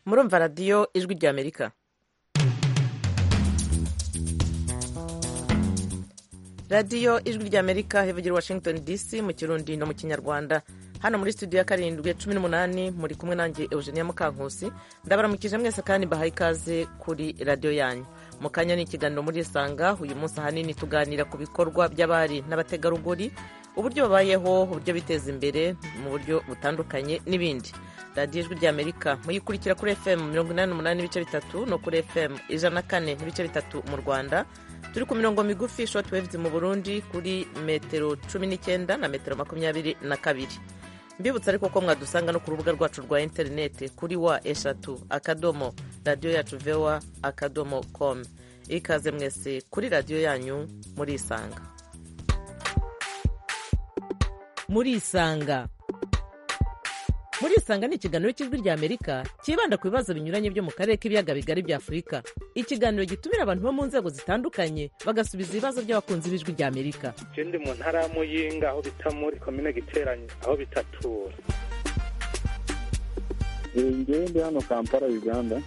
murumva radiyo ijwi rya amerika radiyo ijwi rya amerika ivugira washington dc mu kirundi no mu kinyarwanda hano muri studio ya karindwi cumi n'umunani muri kumwe nanjye eugenia mukankusi ndabaramukije mwese kandi mbahaye ikaze kuri radiyo yanyu mu kanya ni ikiganiro murisanga uyu munsi ahanini tuganira ku bikorwa by'abari n'abategarugori uburyo babayeho uburyo biteza imbere mu buryo butandukanye n'ibindi radiyo ijwi rya amerika muyikurikira kuri fm mirongo inani n'umunani n'ibice bitatu no kuri fm ijana na kane n'ibice bitatu mu rwanda turi ku mirongo migufi short waves mu burundi kuri metero cumi n'icyenda na metero makumyabiri na kabiri mbibutsa ariko ko mwadusanga no ku rubuga rwacu rwa interineti kuri wa eshatu akadomo radiyo yacu vewa akadomo komu ikaze mwese kuri radiyo yanyu murisanga murisanga murisanga ni ikiganiro cy'ijwi rya amerika cyibanda ku bibazo binyuranye byo mu karere k'ibiyaga bigari bya afurika ikiganiro gitumira abantu bo mu nzego zitandukanye bagasubiza ibibazo by'abakunzi b'ijwi rya amerika je ndi mu ntara ya muyinga aho bita muri komine giteranye aho bitatura ngewe ndi hano kampala uganda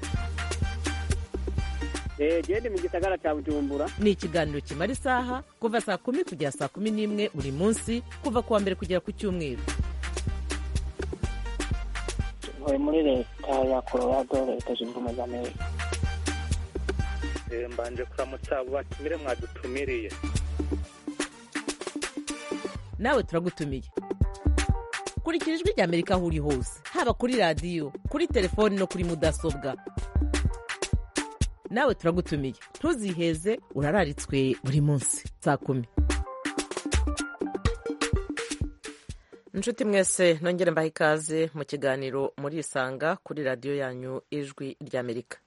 genda mu gisagara cya bujumbura ni ikiganiro kimara isaha kuva saa kumi kugera saa kumi n'imwe buri munsi kuva ku wa mbere kugera ku cyumweru tuvuye muri leta ya colorado leta zunze ubumwe za amerika Eh, mbanje kuramutsa abo batumire mwadutumiriye nawe turagutumiye kurikira ijwi rya amerika aho uri hose haba kuri radiyo kuri telefoni no kuri mudasobwa nawe turagutumiye ntuziheze urararitswe buri munsi saa kumi inshuti mwese nongere mbaha ikaze mu kiganiro murisanga kuri radiyo yanyu ijwi rya amerika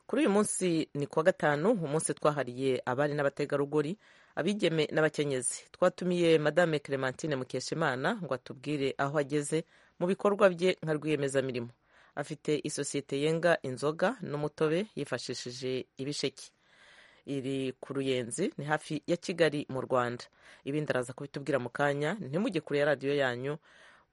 kuri uyu munsi ni kuwa gatanu umunsi twahariye abari n'abategarugori abigeme n'abakenyezi twatumiye madame clementine mukeshimana ngo atubwire aho ageze mu bikorwa bye nka rwiyemezamirimo afite isosiyete yenga inzoga n'umutobe yifashishije ibisheke iri ku ruyenzi ni hafi ya kigali mu rwanda ibindi araza kubitubwira mu kanya ntimujye kure ya radiyo yanyu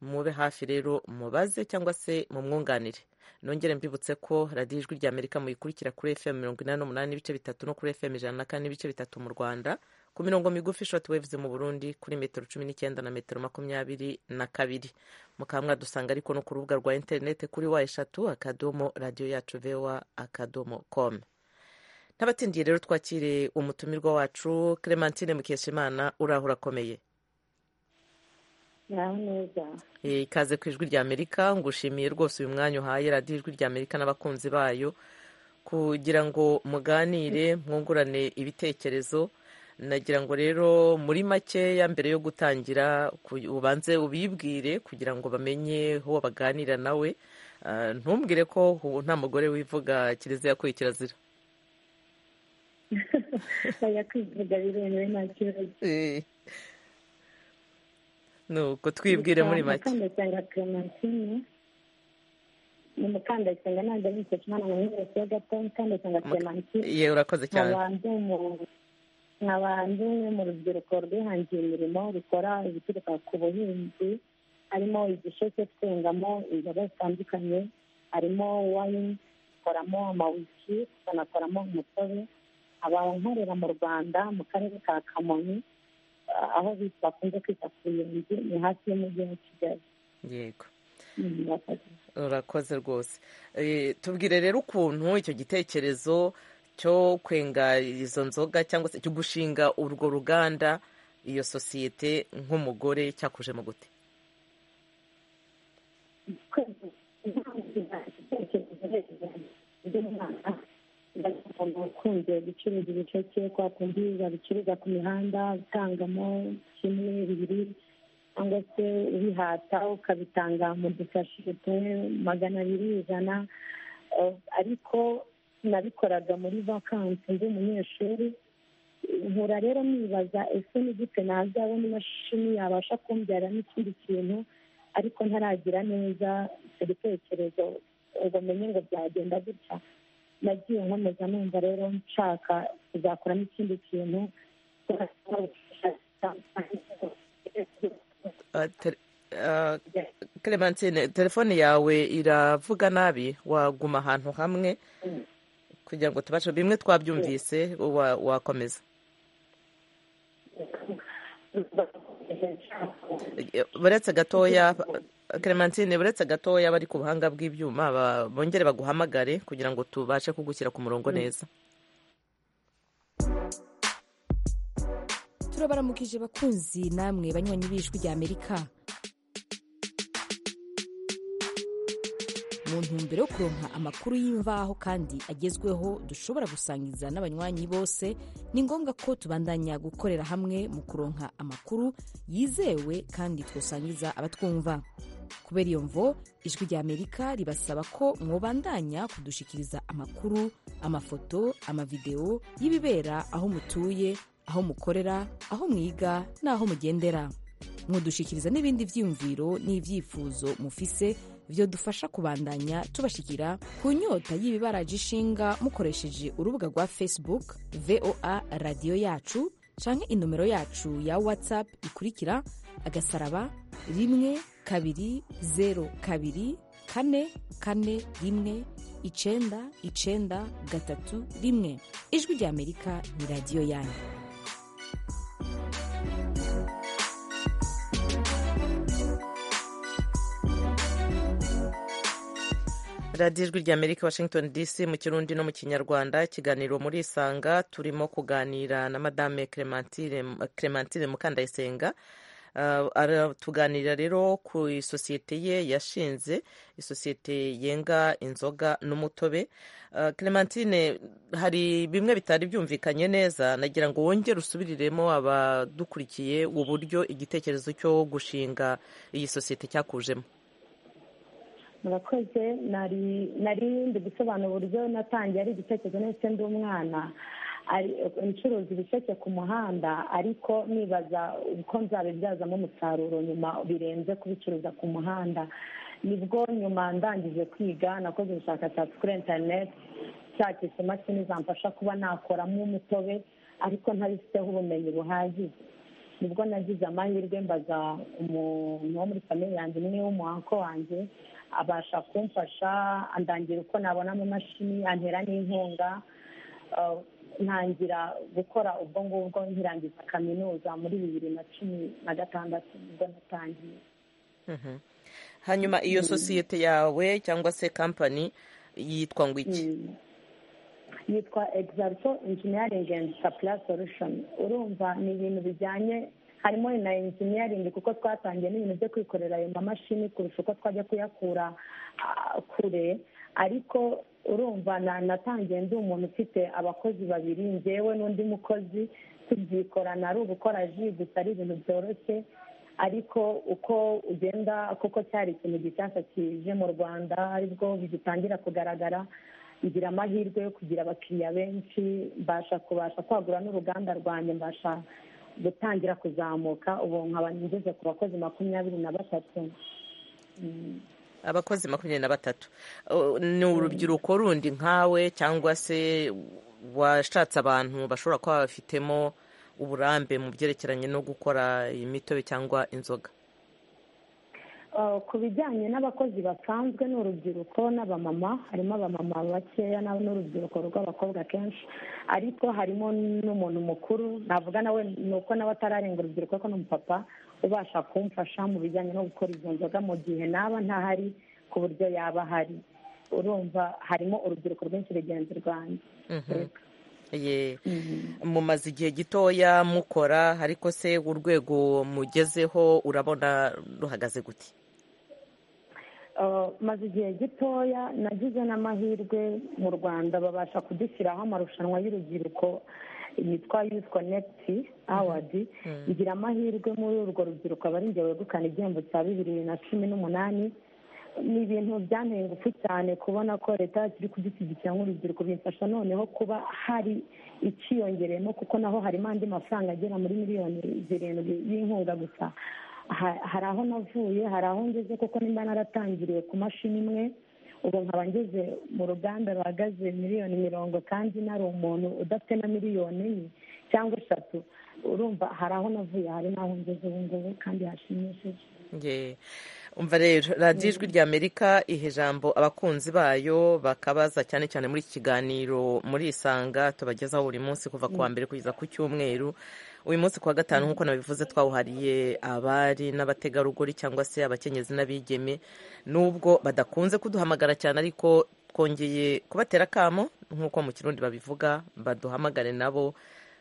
mube hafi rero mubaze cyangwa se mumwunganire nongere mbibutse ko radiyo ijwi rya amerika muyikurikira kuri fm mirongo inani n'umunani n'ibice bitatu no kuri fm ijana na kane n'ibice bitatu mu rwanda ku mirongo migufi short waves mu burundi kuri metero cumi n'icyenda na metero makumyabiri na kabiri mukaba mwadusanga ariko no ku rubuga rwa interineti kuri wa eshatu akadomo radiyo yacu vewa akadomo komu ntabatindiye rero twakire umutumirwa wacu clementine mukeshimana uraho urakomeye naho neza Eh, ikaze ku ijwi rya amerika ngushimiye rwose uyu mwanya uhaye radiyo ijwi rya amerika n'abakunzi bayo kugira ngo muganire mwungurane ibitekerezo nagira ngo rero muri makeya mbere yo gutangira ku- ubanze ubibwire kugira ngo bamenye uwo baganira nawe Ah, ntumbwire ko ubu nta mugore wivuga kiliziya yakuye kirazira bajya kwivuga biremewe nta kibazo Eh. nuko twibwire muri make mukandasenga clementine ni mukandasenga nanjye ari mukeshimana mu nyubako ya gato mukandasenga Muka- clementine yewe urakoze cyane nk'abantu mu- nk'abantu mu rubyiruko rwihangiye imirimo rukora ibituruka ku buhinzi harimo igisheke twengamo inzoga zitandukanye harimo wayini dukoramo amawiski tukanakoramo umutobe abankorera mu rwanda mu karere ka kamonyi ah, aho bita- bakunze kwita ku ruyenzi ni hafi y'umujyi wa kigali yego Mm, murakoze. urakoze rwose Eh, tubwire rero ukuntu icyo gitekerezo cyo kwenga izo nzoga cyangwa se cyo gushinga urwo ruganda iyo sosiyete nk'umugore cyakuje mu gute ukunze gucuruza ibicece kwa kundi babicuruza ku mihanda utangamo kimwe bibiri cyangwa se ubihata ukabitanga mu dusashi tumwe magana abiri ijana Eh, ariko nabikoraga muri vakansi ndi umunyeshuri nkura rero nibaza ese ni gute nazabona imashini yabasha kumbyara n'ikindi kintu ariko ntaragira neza icyo gitekerezo ngo menye ngo byagenda gutya nagiye nkomeza numva rero nshaka kuzakoramo ikindi kintu Ah, tere- Ah, Clementine telefone yawe iravuga nabi waguma ahantu hamwe kugira ngo tubashe bimwe twabyumvise wa- wakomeza Eh, buretse gatoya Clementine buretse gatoya bari ku buhanga bw'ibyuma ba- bongere baguhamagare kugira ngo tubashe kugushyira ku murongo neza turabaramukije bakunzi namwe banywanyi b'ijwi rya amerika mu ntumbero yo kuronka amakuru y'imvaho kandi agezweho dushobora gusangiza n'abanywanyi bose ni ngombwa ko tubandanya gukorera hamwe mu kuronka amakuru yizewe kandi twosangiza abatwumva kubera iyo mvo ijwi rya amerika ribasaba ko mwobandanya kudushikiriza amakuru amafoto amavidewo y'ibibera aho mutuye aho mukorera aho mwiga n'aho mugendera mudushikiriza n'ibindi byiyumviro n'ibyifuzo mufise byo dufasha kubandanya tubashikira ku nyota y'ibibaraje ishinga mukoresheje urubuga rwa facebook voa radiyo yacu canke inomero yacu ya whatsapp ikurikira agasaraba rimwe kabiri zero kabiri kane kane rimwe icenda icenda gatatu rimwe ijwi rya amerika ni radiyo yanyu radiyo ijwi rya amerika washington dc mu kirundi no mu kinyarwanda ikiganiro muri isanga turimo kuganira na madame clementine clementine mukandayisenga Ah, aratuganirira rero ku isosiyete ye yashinze isosiyete yenga inzoga n'umutobe Ah, clementine hari bimwe bitari byumvikanye neza nagira ngo wongere usubiriremo abadukurikiye uburyo igitekerezo cyo gushinga iyi sosiyete cyakujemo murakoze nari nari ndi gusobanura uburyo natangiye ari igitekerezo ndetse ndi umwana ari- ncuruza ibisheke ku muhanda ariko nibaza uko nzabibyazamo umusaruro nyuma birenze kubicuruza ku muhanda nibwo nyuma ndangije kwiga nakoze ubushakashatsi kuri interineti cya kisima kinizamfasha kuba nakoramo umutobe ariko ntabifiteho ubumenyi buhagije nibwo nagize amahirwe mbaza umuntu wo muri famiye yanjye umwe w'umuhanko wanjye abasha kumfasha andangira uko nabona amamashini antera n'inkunga Uh, ntangira gukora ubwo ngubwo nkirangiza kaminuza muri bibiri na cumi na gatandatu nibwo natangiye Mhm. hanyuma iyo sosiyete yawe cyangwa se kampani yitwa ngo iki Mm. yitwa exalto engineering and supply solution urumva ni ibintu bijyanye harimo na engineering kuko twatangiye n'ibintu byo kwikorera ayo mamashini kurusha uko twajya kuyakura ah, kure ariko urumva na- natangiye ndi umuntu ufite abakozi babiri njyewe n'undi mukozi tubyikorana ari ugukora ji gusa ari ibintu byoroshye ariko uko ugenda kuko cyari ikintu gishyashya kije mu rwanda aribwo bigitangira kugaragara ngira amahirwe yo kugira abakiriya benshi mbasha kubasha kwagura n'uruganda rwanjye mbasha gutangira kuzamuka ubu nkaba ngeze ku bakozi makumyabiri na batatu abakozi makumyabiri na batatu Uh, ni urubyiruko rundi nkawe cyangwa se washatse abantu bashobora kuba bafitemo uburambe mu byerekeranye no gukora imitobe cyangwa inzoga Uh, ku bijyanye n'abakozi basanzwe ni urubyiruko n'abamama harimo abamama bakeya na- n'urubyiruko rw'abakobwa kenshi ariko harimo n'umuntu mukuru navuga nawe ni uko nawe atararenga urubyiruko ariko ni umupapa ubasha kumfasha mu bijyanye no gukora izo nzoga mu gihe naba ntahari ku buryo yaba ahari urumva harimo urubyiruko rwinshi rugenzi rwanjye Mhm. Ye. mumaze igihe gitoya mukora ariko se urwego mugezeho urabona ruhagaze gute Uh, maze igihe gitoya nagize n'amahirwe mu rwanda babasha kudushyiraho amarushanwa y'urubyiruko yitwa youth connect award ngira amahirwe muri urwo rubyiruko aba ari njye wegukana igihembo cya bibiri na cumi n'umunani ni ibintu byanteye ingufu cyane kubona ko leta yacu iri kudushyigikira nk'urubyiruko bimfasha noneho kuba hari icyiyongereyemo kuko naho harimo andi mafaranga agera muri miliyoni zirindwi y'inkunga gusa Ha- hari aho navuye hari aho ngeze kuko nimba naratangiriye ku mashini imwe ubu nkaba ngeze mu ruganda ruhagaze miliyoni mirongo kandi nari umuntu udafite na miliyoni enye cyangwa eshatu urumva hari aho navuye hari n'aho ngeze ubu ngubu kandi hashimishije Ye. umva rero radiyo ijwi rya amerika iha ijambo abakunzi bayo bakabaza cyane cyane muri iki kiganiro muri isanga tubagezaho buri munsi kuva ku wa mbere kugeza ku cyumweru uyu munsi ku wa gatanu nk'uko nabivuze twawuhariye abari n'abategarugori cyangwa se abakenyezi n'abigeme nubwo badakunze kuduhamagara cyane ariko twongeye kubatera akamo nk'uko mu kirundi babivuga baduhamagare nabo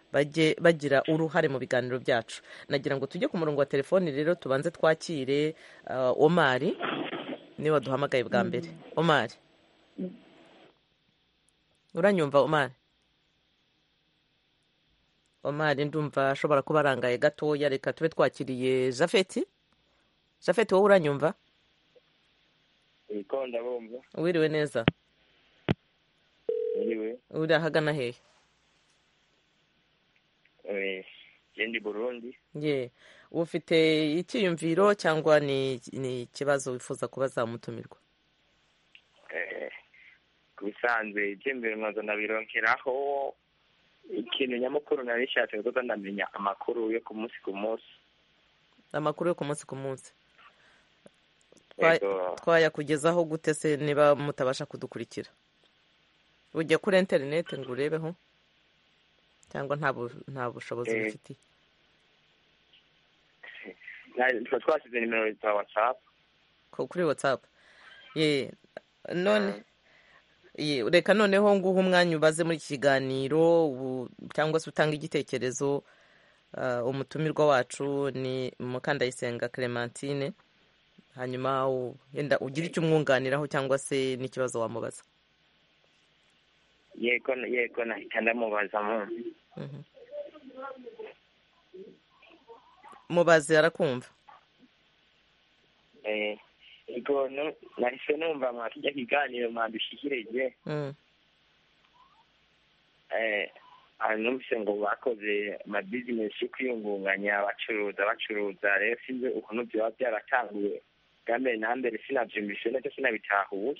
bajye bagira uruhare mu biganiro byacu nagira ngo tujye ku murongo wa telefoni rero tubanze twakire ah, omari niba duhamagaye bwa mbere omari uranyumva omari omari ndumva ashobora kuba arangaye gatoya reka tube twakiriye jafeti jafeti wowe uranyumva Niko ndabumva wiriwe neza niwe uri ahagana hehe eh, yendi Burundi ye uba ufite icyiyumviro cyangwa ni ni ikibazo wifuza kuba zamutumirwa eh, ku bisanzwe ibyiyumviro nkaza nabironkeraho ikintu nyamukuru nari nishatse kuza ndamenya amakuru yo ku munsi ku munsi amakuru yo ku munsi ku munsi Twa- Ego, twayakugezaho gute se niba mutabasha kudukurikira ujya kuri interineti ngo urebeho cyangwa nta bu- nta bushobozi Eh. bifitiye na- tuba twasize nimero za whatsapp ko kuri watsapu ye none ye reka noneho nguhe umwanya ubaze muri iki kiganiro ubu- cyangwa se utanga igitekerezo ah, umutumirwa wacu ni mukandayisenga clementine hanyuma u- yenda ugire icyo umwunganiraho cyangwa se n'ikibazo wamubaza yego yego nahita ndamubaza mu Mhm. mubaze arakumva eh, yego nu- nahise numva mwakijya kiganiro mwadushikirije Mm. eh, ah, numvise ngo bakoze amabizinesi yo kwiyungunganya bacuruza bacuruza rero sinzi ukuntu byaba byaratanguye bwa mbere na mbere sinabyumvise nacyo sinabitahuye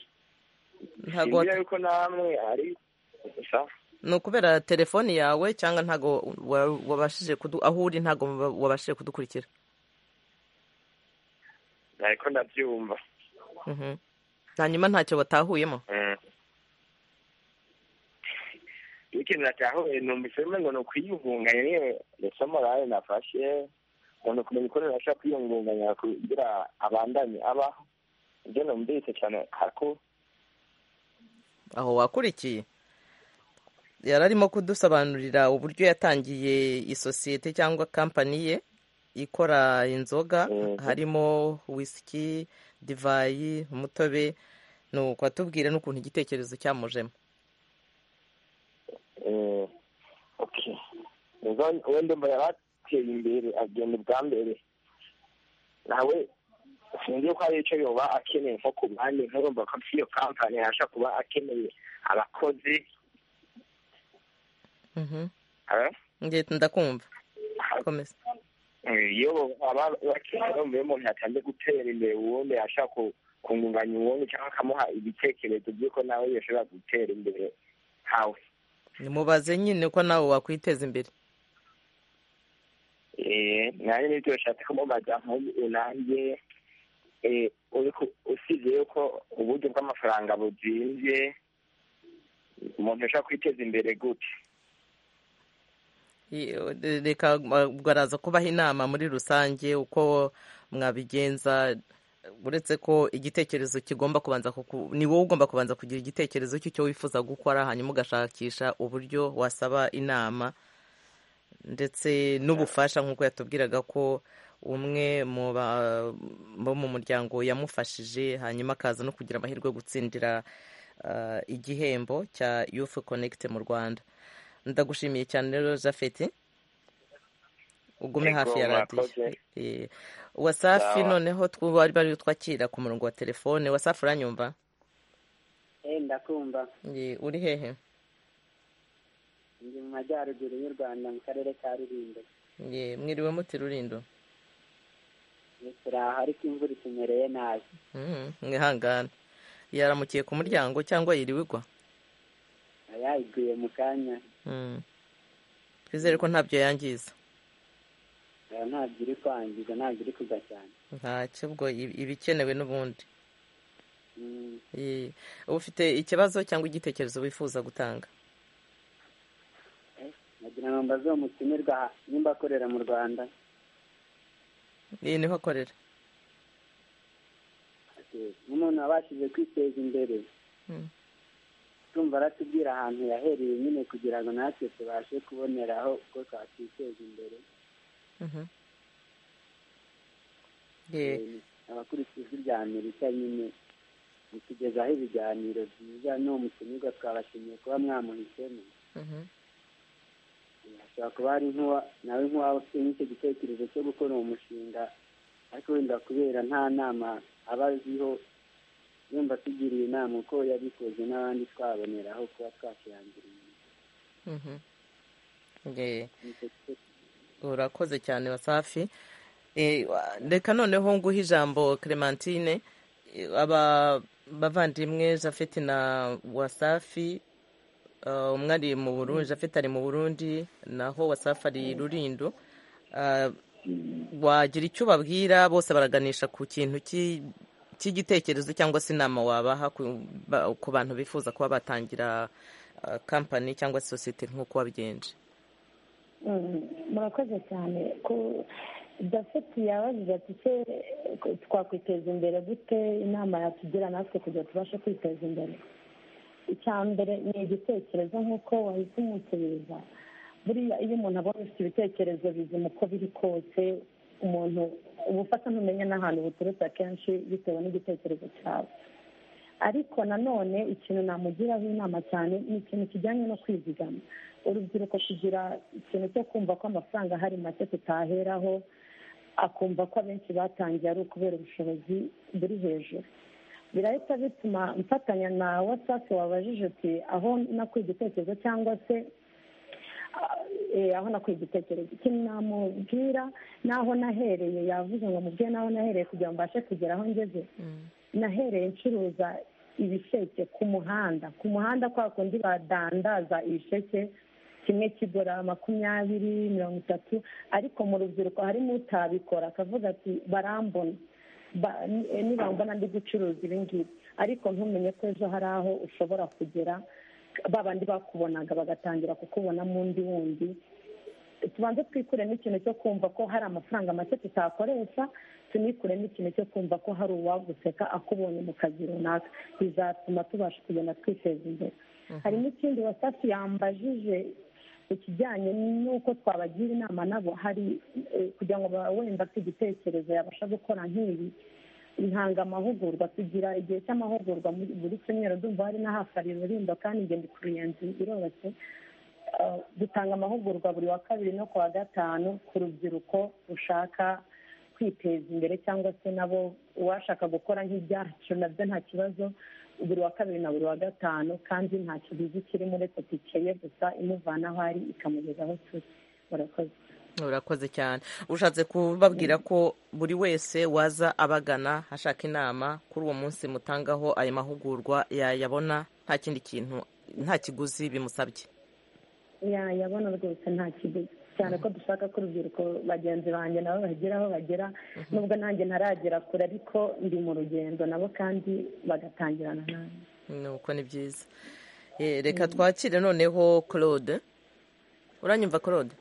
ntago sinzira wat- yuko namwe ari gusa ni ukubera telefoni yawe cyangwa ntago wa- wabashije kudu aho uri ntago wa- wabashije kudukurikira nariko ndabyumva Mhm. hanyuma ntacyo batahuyemo Mm. ikintu natahuye numvise rumwe ngo ni ukwiyungunganya niyo ndetse morale nafashe ngo ni ukumenya uko nabasha kwiyungunganya kugira abandanye abaho ibyo numvise cyane haku aho wakurikiye yari arimo kudusobanurira uburyo yatangiye isosiyete cyangwa kampani ye ikora inzoga Mhm. harimo wisiki divayi umutobe nuko atubwire n'ukuntu igitekerezo cyamujemo Eh, okay ubwo wenda mbona yabateye imbere agenda ubwa mbere nawe sinzi yuko hari icyo yoba akeneye nko ku bandi nkurumva ko iyo kampani yabasha kuba akeneye abakozi Mhm. Ah, Nge- ndakumva komeza iyo bakeneye umuntu yatanze gutera imbere uwundi ashaka ku- kungunganya uwundi cyangwa akamuha ibitekerezo by'uko nawe yashobora gutera imbere hawe mubaze nyine ko nawe wakwiteza imbere Eh, nanjye nibyo bishatse kumubaza nk'ubu nanjye eh, uriko usibye yuko uburyo bw'amafaranga buzimvye umuntu ashobora kwiteza imbere gute I- reka uh, baraza kubaha inama muri rusange uko mwabigenza uretse ko igitekerezo kigomba kubanza kuku- ni wowe ugomba kubanza kugira igitekerezo cy'icyo wifuza gukora hanyuma ugashakisha uburyo wasaba inama ndetse n'ubufasha nk'uko yatubwiraga ko umwe mu ba- bo mu muryango yamufashije hanyuma akaza no kugira amahirwe yo gutsindira uh, igihembo cya yufu konegite mu rwanda ndagushimiye cyane rero jafeti ugume Yego, hafi ya mwakoze. radiyo Eh, wasafi Sawa. noneho tw- bari bari twakira ku murongo wa telefone wasafi uranyumva eh ndakumva Ye, uri hehe ndi mu majyaruguru y'u rwanda mu karere ka rulindo Ye, mwiriwe muti rurindo Ni turi aha ariko imvura itumereye nabi Mhm, mwihangane yaramukiye ku muryango cyangwa yiriwe igwa yayiguye mu kanya Mm. twizere ko ntabyo yangiza ntabwo iri kwangiza ntabwo iri kuza cyane ntacyo ubwo iba iba ikenewe n'ubundi Mm, Eh, uba ufite ikibazo cyangwa igitekerezo wifuza gutanga nagira ngo mbaze uwo mutumirwa nimba akorera mu rwanda iyi niho akorera Ati, nk'umuntu wabashije kwiteza imbere Mm. tumva aratubwira ahantu yahereye nyine kugira ngo natwe tubashe kuboneraho uko twakiteza imbere Mhm. Eh, Eh, abakurikiye ijwi rya amerika nyine mutugezaho ibiganiro byiza n'uwo mutumirwa twabashimiye kuba mwamuhisemo mhm. ashobora kuba hari nk'uwa nawe nk'uwaba ufite nk'icyo gitekerezo cyo gukora uwo mushinga ariko wenda kubera nta nama aba aziho yumva atugiriye inama uko yabikoze n'abandi twaboneraho kuba twakirangira inyuma Mhm. Eh, Nicyo kibazo. urakoze cyane wasafi Eh, wa- reka noneho nguhe ijambo clementine Eh, aba bavandimwe jafeti na wasafi eh, umwe ari mu burundi jafeti ari mu burundi naho wasafi ari rurindo Eh, wagira icyo ubabwira bose baraganisha ku kintu ki- cy'igitekerezo cyangwa se inama wabaha ku ba- ku bantu bifuza kuba batangira eh, kampani cyangwa se sosiyete nk'uko wabigenje Mm, murakoze cyane ko dafeti yabajije ati ese twakwiteza imbere gute inama yatugira natwe kugira tubashe kwiteza imbere icya mbere ni igitekerezo nk'uko wahise umusubiriza buriya iyo umuntu abonye ufite ibitekerezo bizima uko biri kose umuntu uba ufata ntumenya n'ahantu buturutse akenshi bitewe n'igitekerezo cyawe ariko nanone ikintu namugiraho inama cyane ni ikintu kijyanye no kwizigama urubyiruko kugira ikintu cyo kumva ko amafaranga ahari make tutaheraho akumva ko abenshi batangiye ari ukubera ubushobozi buri hejuru birahita bituma mfatanya na wasafi wabajije uti aho nakuye igitekerezo cyangwa se ah, eh, aho nakuye igitekerezo ikintu namubwira n'aho nahereye yavuze ngo mubwire n'aho nahereye kugira ngo mbashe kugera aho ngeze nahereye ncuruza ibisheke ku muhanda ku muhanda kwa kundi badandaza ibisheke kimwe kigura makumyabiri mirongo itatu ariko mu rubyiruko harimo utabikora akavuga ati barambona Ba- ni- eh, nibambona ndi gucuruza ibi ngibi ariko ntumenye ko ejo hari aho ushobora kugera ba bandi bakubonaga bagatangira kukubonamo undi wundi tubanze twikure n'ikintu cyo kumva ko hari amafaranga make tutakoresha tunikure n'ikintu cyo kumva ko hari uwaguseka akubonye mu kazi runaka bizatuma tubasha kugenda twiteza imbere hari n'ikindi wasafi yambajije ikijyanye n'uko twabagira inama nabo hari eh, kugira ngo baba wenda afite igitekerezo yabasha gukora nk'ibi intanga amahugurwa tugira igihe cy'amahugurwa muri- buri cyumweru ndumva hari n'ahafari rurindo kandi ngenda ku ruyenzi biroroshye Uh, dutanga amahugurwa buri wa kabiri no ku wa gatanu ku rubyiruko rushaka kwiteza imbere cyangwa se nabo uwashaka gukora nk'ibyacu nabyo nta kibazo buri wa kabiri na buri wa gatanu kandi nta kiguzi kirimo uretse tikeye gusa imuvana aho ari ikamugeza aho turi murakoze urakoze cyane ushatse kubabwira ko buri wese waza abagana ashaka inama kuri uwo munsi mutangaho ayo mahugurwa yayabona nta kindi kintu nta kiguzi bimusabye yabona rwose nta kiguzi cyane ko dushaka ko urubyiruko bagenzi banjye nabo bagera aho bagera nubwo nanjye ntaragera kure ariko ndi mu rugendo nabo kandi bagatangirana nanjye nuko ni byiza Eh, reka twakire noneho claude uranyumva claude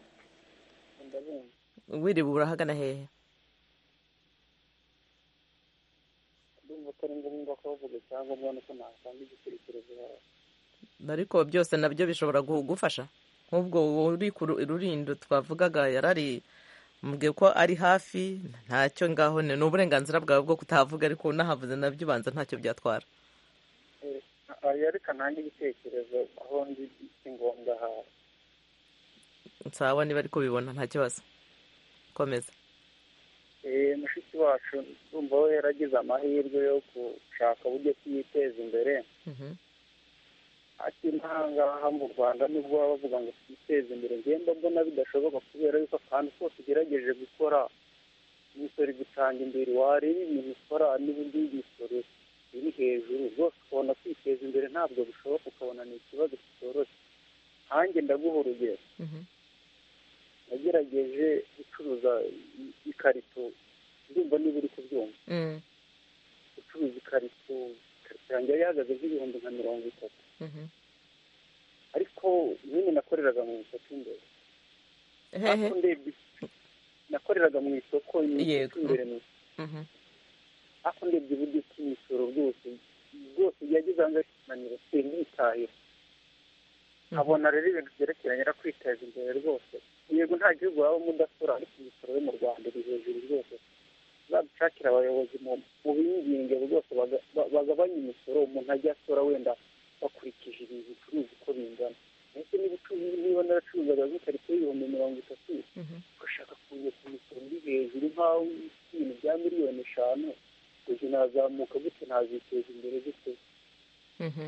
wiriwe urahagana hehe ndumva atari ngombwa kubavuga icyangombwa nuko natanga igitekerezo yawe ariko byose nabyo bishobora gu- gufasha nk'ubwo uri ku ru- rurindo twavugaga yarari mubwiye ko ari hafi ntacyo ngaho ni ni uburenganzira bwawe bwo kutahavuga ariko unahavuze nabyo ubanza ntacyo byatwara yerekana nange ibitekerezo aho ndi si ngombwa aha sawa niba ari kubibona nta kibazo komeza Eh, mushiki wacu ndumva we yaragize amahirwe yo gushaka uburyo ki yiteza imbere Mhm. akiri ahangaha mu rwanda nibwo baba bavuga ngo twiteze imbere ngenda mbona bidashoboka kubera yuko akantu kose ugerageje gukora imisoro igutanga imbere wareba ibintu ukora n'ubundi imisoro iri hejuru rwose ukabona kwiteza imbere ntabwo bishoboka ukabona ni ikibazo kitoroshye nkanjye ndaguha urugero Mhm. nagerageje gucuruza i- ikarito ndumva niba uri kubyumva Mm, gucuruza ikarito ikarito yanjye yari ihagaze nk'ibihumbi nka mirongo itatu mhm. ariko nyine nakoreraga mu isoko imbere hehe ariko ndebye nakoreraga mu isoko mu Yego. isoko imbere mu Mhm. ariko ndebye uburyo ki imisoro bwose bwose byagize ahangaha ikimaniro simbitahira nkabona rero ibintu byerekeranye no kwiteza imbere rwose yego nta gihugu waba mudasura ariko imisoro yo mu rwanda iri hejuru rwose badushakira abayobozi mu mu binginge rwose baga- ba- bagabanye imisoro umuntu ajya asora wenda bakurikije ibi bicuruza uko bingana ndetse n'ibicuruzi niba naracuruzaga nk'ikarito y'ibihumbi mirongo itatu Mhm. ugashaka kuza ku misoro iri hejuru nk'aho ibintu bya miliyoni eshanu ubwo nazamuka gute naziteza imbere gute Mhm.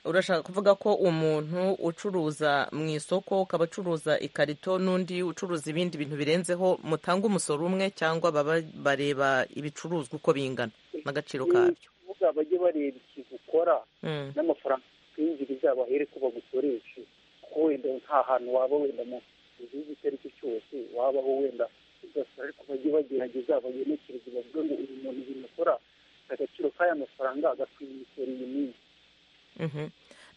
urashaka kuvuga ko umuntu ucuruza mu isoko ukaba acuruza ikarito n'undi ucuruza ibindi bintu birenzeho mutanga umusoro umwe cyangwa baba bareba ibicuruzwa uko bingana n'agaciro kabyo kuvuga bajye bareba ikintu ukora Mm, n'amafaranga ukwinjiriza bahere ko bagukoreshe kuko wenda nta hantu waba wenda mu gihugu icyo ari cyo cyose wabaho wenda ugasura ariko bajye bagerageza bagenekeze bavuge ngo uyu muntu ibintu akora afite agaciro k'aya mafaranga agakwiye imisoro iyi minsi mhm.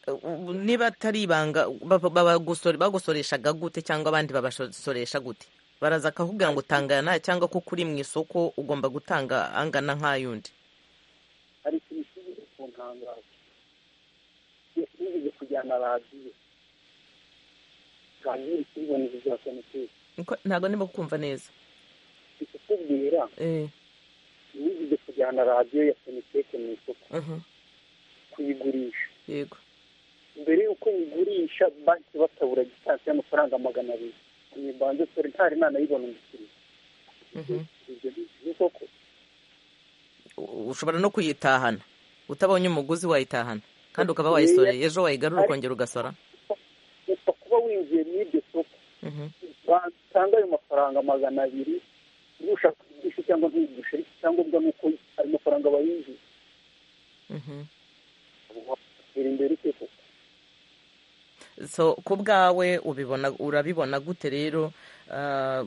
Ubu niba atari ibanga ba- babagusore- bagusoreshaga gute cyangwa abandi babasoresha gute baraza akakubwira ngo tangana cyangwa kuko uri mu isoko ugomba gutanga angana nk'ayundi hari ikintu kizwi ku ntangazo nigeze kujyana radiyo kandi kibona bizasana cyose Niko- ntabwo ndimo kumva neza ikikubwira Eh, nigeze kujyana radiyo ya soniteke mu isoko mhm. kuyigurisha yego mbere y'uko nyigurisha banki batabura gitansi y'amafaranga magana abiri ntibanze sore ntari nanayibona umukiriya Mhm. ibyo ni isoko U- ushobora no kuyitahana utabonye umuguzi wayitahana kandi ukaba wayisoreye ejo wayigarura ukongera ugasora gusa kuba winjiye muri iryo soko Mhm, batanga ayo mafaranga magana abiri niba ushaka kuyigurisha cyangwa ntuyigurisha ariko icyangombwa ni uko ayo mafaranga bayinjiye mhm. watera imbere ute koko so ku bwawe ubibona urabibona gute rero Ah,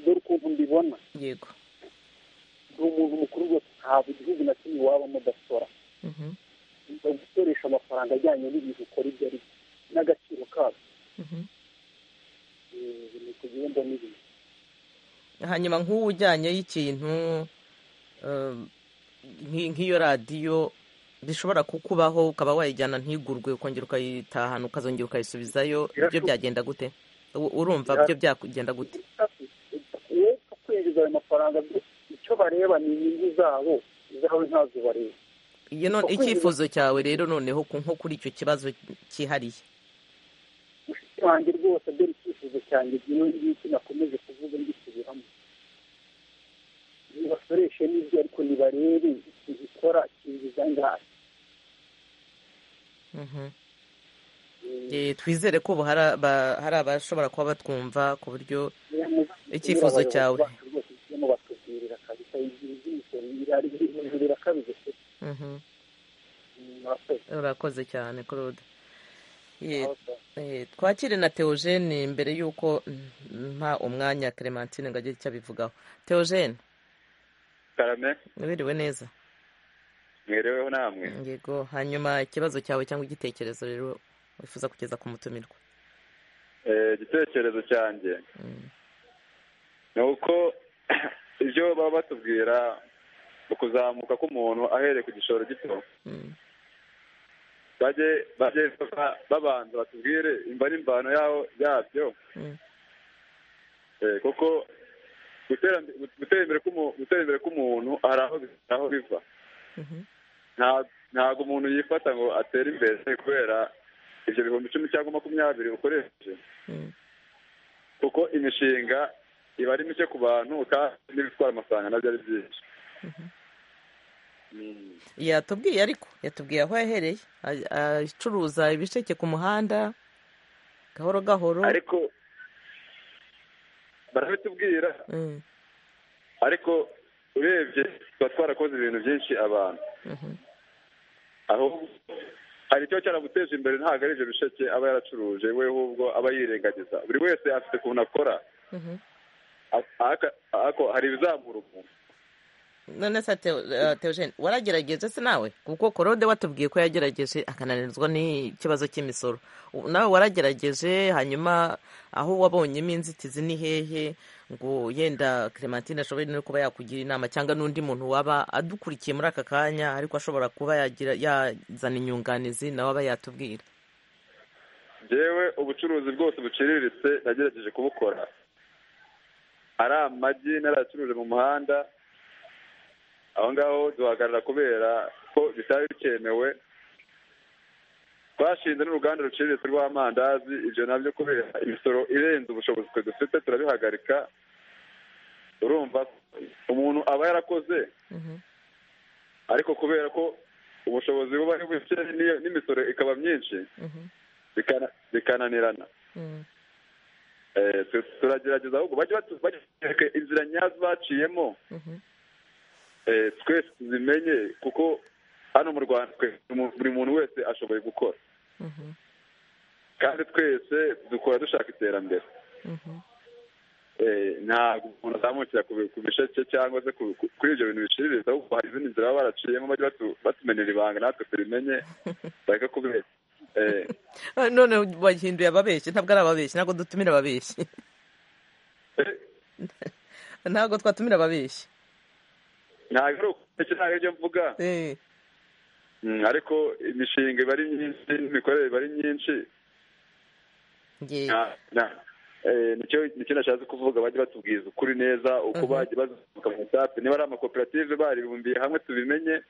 dore ukuntu mbibona yego ni umuntu mukuru rwose ntabwo igihugu na kimwe waba mudasora Mhm, bagukoresha amafaranga ajyanye n'ibintu ukora ibyo ari byo n'agaciro kabyo mhm. Eh, ni kugenda n'ibintu hanyuma nk'uwo ujyanyeho ikintu ah, nki- nk'iyo radiyo bishobora kukubaho ukaba wayijyana ntigurwe ukongera ukayitahana ukazongera ukayisubizayo ibyo byagenda gute U- urumva byo byagenda gute we kwinjiza ayo mafaranga byose icyo bareba ni inyungu zabo izawe ntazo bareba iyo none icyifuzo cyawe rero noneho ku- nko kuri icyo kibazo cyihariye mushiki wanjye rwose dore icyifuzo cyanjye by'iyo ngiki nakomeje kuvuga ngisubiramo nibasoreshe n'ibyo ariko nibarebe ikintu ikora kinjiza ngahe Mhm. Eh, twizere ko ubu hari aba- hari abashobora kuba batwumva ku buryo Icyifuzo cyawe. kirimo batubwirira kabisa igihe iby'imisoro irari hejuru irakabije pe Mhm. murakoze urakoze cyane claude Ye- Aho se- eh, twakire na teogene mbere y'uko mm, mpa umwanya clementine ngo agire icyo abivugaho teogene karame wiriwe neza mwereweho namwe yego hanyuma ikibazo cyawe cyangwa igitekerezo rero wifuza kugeza ku mutumirwa Eh, igitekerezo cyanjye Mm. ni uko ibyo baba batubwira ukuzamuka k'umuntu ahereye ku gishoro gito Mm. bajye bajye baba- babanza batubwire imba n'imvano yaho yabyo Mm. Eh, kuko gutera gutera imbere k'umu- gutera imbere k'umuntu hari aho bi- hari aho biva Mhm. Nta- ntabwo umuntu yifata ngo atere imbere kubera ibyo bihumbi icumi cyangwa makumyabiri ukoresheje Mm. kuko imishinga iba ari mike ku bantu kandi n'ibitwara amafaranga nabyo ari byinshi Mm. yatubwiye ariko yatubwiye aho yahereye A- acuruza ibisheke ku muhanda gahoro gahoro ariko barabitubwira Mm, ariko urebye tuba twarakoze ibintu byinshi abantu mhm, aho hari icyo cyaraguteje imbere ntabwo ari ibyo bisheke aba yaracuruje we ahubwo aba yirengagiza buri wese afite ukuntu akora ariko hari ibizamura umuntu none se teogene waragerageje se nawe kuko korode watubwiye ko yagerageje akananirwa n'ikibazo cy'imisoro nawe waragerageje hanyuma aho wabonyemo inzitizi ni hehe ngo yenda clementine ashobore no kuba yakugira inama cyangwa n'undi muntu waba adukurikiye muri aka kanya ariko ashobora kuba yazana inyunganizi nawe aba yatubwira yewe ubucuruzi bwose buciriritse nagerageje kubukora ari amagi narayacuruje mu muhanda aho ngaho duhagarara kubera ko bitari bikemewe twashinze n'uruganda ruciriritse rw'amandazi ibyo nabyo kubera imisoro irenze ubushobozi twe dufite turabihagarika urumva umuntu aba yarakoze ariko kubera ko ubushobozi buba ari buke n'imisoro ikaba myinshi bikananirana turagerageza ahubwo bajye batwereka inzira nyazo baciyemo twese tuzimenye kuko hano mu rwanda buri muntu wese ashoboye gukora kandi twese dukora dushaka iterambere ntabwo umuntu azamukira ku bisheke cyangwa se kuri ibyo bintu biciriritse ahubwo hari izindi nzira baba baraciyemo bajya batumenera ibanga natwe tubimenye bareke kubeshya none bahinduye ababeshyi ntabwo ari ababeshyi ntabwo dutumira ababeshyi ntabwo twatumira ababeshyi ntabwo ari ukubeshya ntabwo aribyo mvuga ariko imishinga iba ari myinshi n'imikorere iba ari myinshi nicyo nashatse kuvuga bajye batubwiza ukuri neza uko bagiye bazamuka mu etape niba ari amakoperative baribumbiye hamwe tubimenye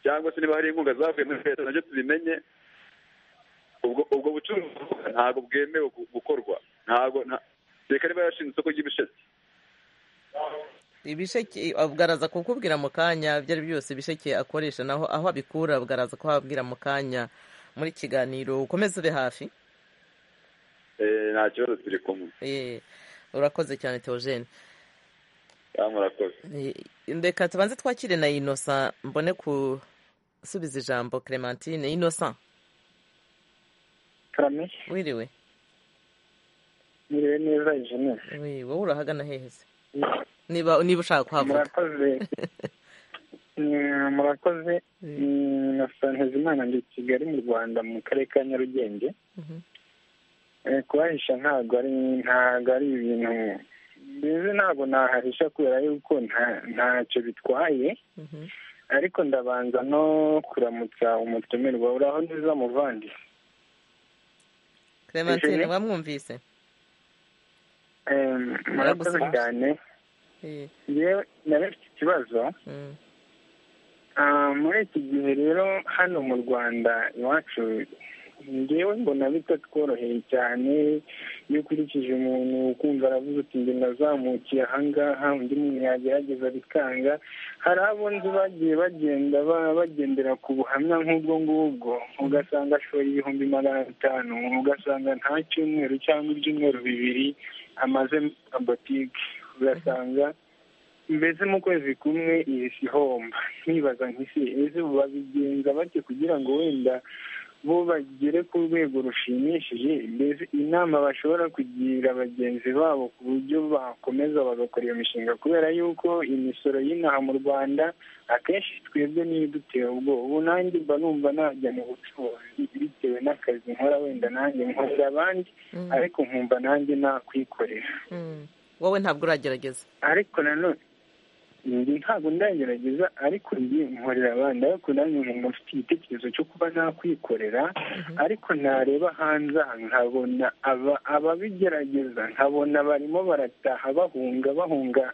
cyangwa se niba hari inkunga zavuye muri leta nabyo tubimenye ubwo bucuruzi ntabwo bwemewe gukorwa ntabwo reka niba yarashinze isoko ry'ibisheke ibisheke abwaraza kukubwira mu kanya ibyo ari byose ibisheke akoresha naho aho abikura abwaraza kuhabwira mu kanya muri kiganiro ukomeze ube hafi nta kibazo turi kumwe urakoze cyane teogene murakoze reka tubanze twakire na inosa mbone gusubiza ijambo clementine inosa wiriwe wiriwe neza jenera wowe urahagana heheze niba niba ushaka kuhavuga murakoze murakoze na sanheza imana ndi kigali mu rwanda mu karere ka nyarugenge kubahisha ntabwo ari ntabwo ari ibintu mbizi ntabwo nahahisha kubera yuko ntacyo bitwaye ariko ndabanza no kuramutsa umutumirwa uraho neza muvandi clementine wamwumvise murakoze cyane yewe nawe mfite ikibazo muri iki gihe rero hano mu rwanda iwacu ngewe mbona bitatworoheye cyane iyo ukurikije umuntu ukumva aravuze uti njye nazamukiye ahangaha undi muntu yagerageza bikanga hari abo nzi bagiye bagenda bagendera ku buhamya nk'ubwo ngubwo ugasanga ashora ibihumbi magana atanu ugasanga nta cyumweru cyangwa ibyumweru bibiri amaze botike ugasanga mbese mu kwezi kumwe iyi si homba nkibaza nk'isi ese babigenza bake kugira ngo wenda bo bagere ku rwego rushimishije mbese inama bashobora kugira bagenzi babo ku buryo bakomeza bagakora iyo mishinga kubera yuko imisoro y'inaha mu rwanda akenshi twebwe niyo idutera ubwoba ubu nanjye mba numva najya mu bucuruzi bitewe n'akazi nkora wenda nanjye nkorera abandi ariko nkumva nanjye nakwikorera wowe ntabwo uragerageza ariko nanone ntabwo ndagerageza ariko njye nkorera abandi ariko nanjye nkumva mfite igitekerezo cyo kuba nakwikorera ariko nareba hanze aha nkabona ababigerageza nkabona barimo barataha bahunga bahunga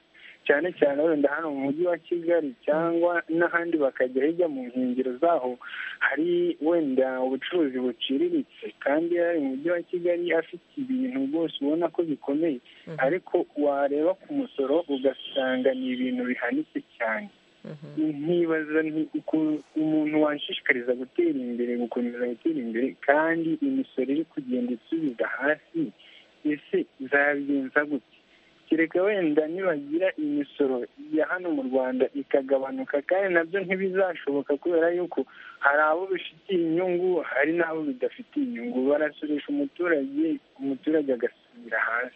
cyane cyane wenda hano mu mujyi wa kigali cyangwa n'ahandi bakajya hirya mu nkengero zaho hari wenda ubucuruzi buciriritse kandi ari mu mujyi wa kigali afite ibintu rwose ubona ko bikomeye ariko wareba ku musoro ugasanga ni ibintu bihanitse cyane nkibaza ukuntu umuntu washishikariza gutera imbere gukomeza gutera imbere kandi imisoro iri kugenda isubiza hasi ese zabigenza gute kereka wenda nibagira imisoro ya hano mu rwanda ikagabanuka kandi nabyo ntibizashoboka kubera yuko hari abo bifitiye inyungu hari n'abo bidafitiye inyungu barasoresha umuturage umuturage agasubira hasi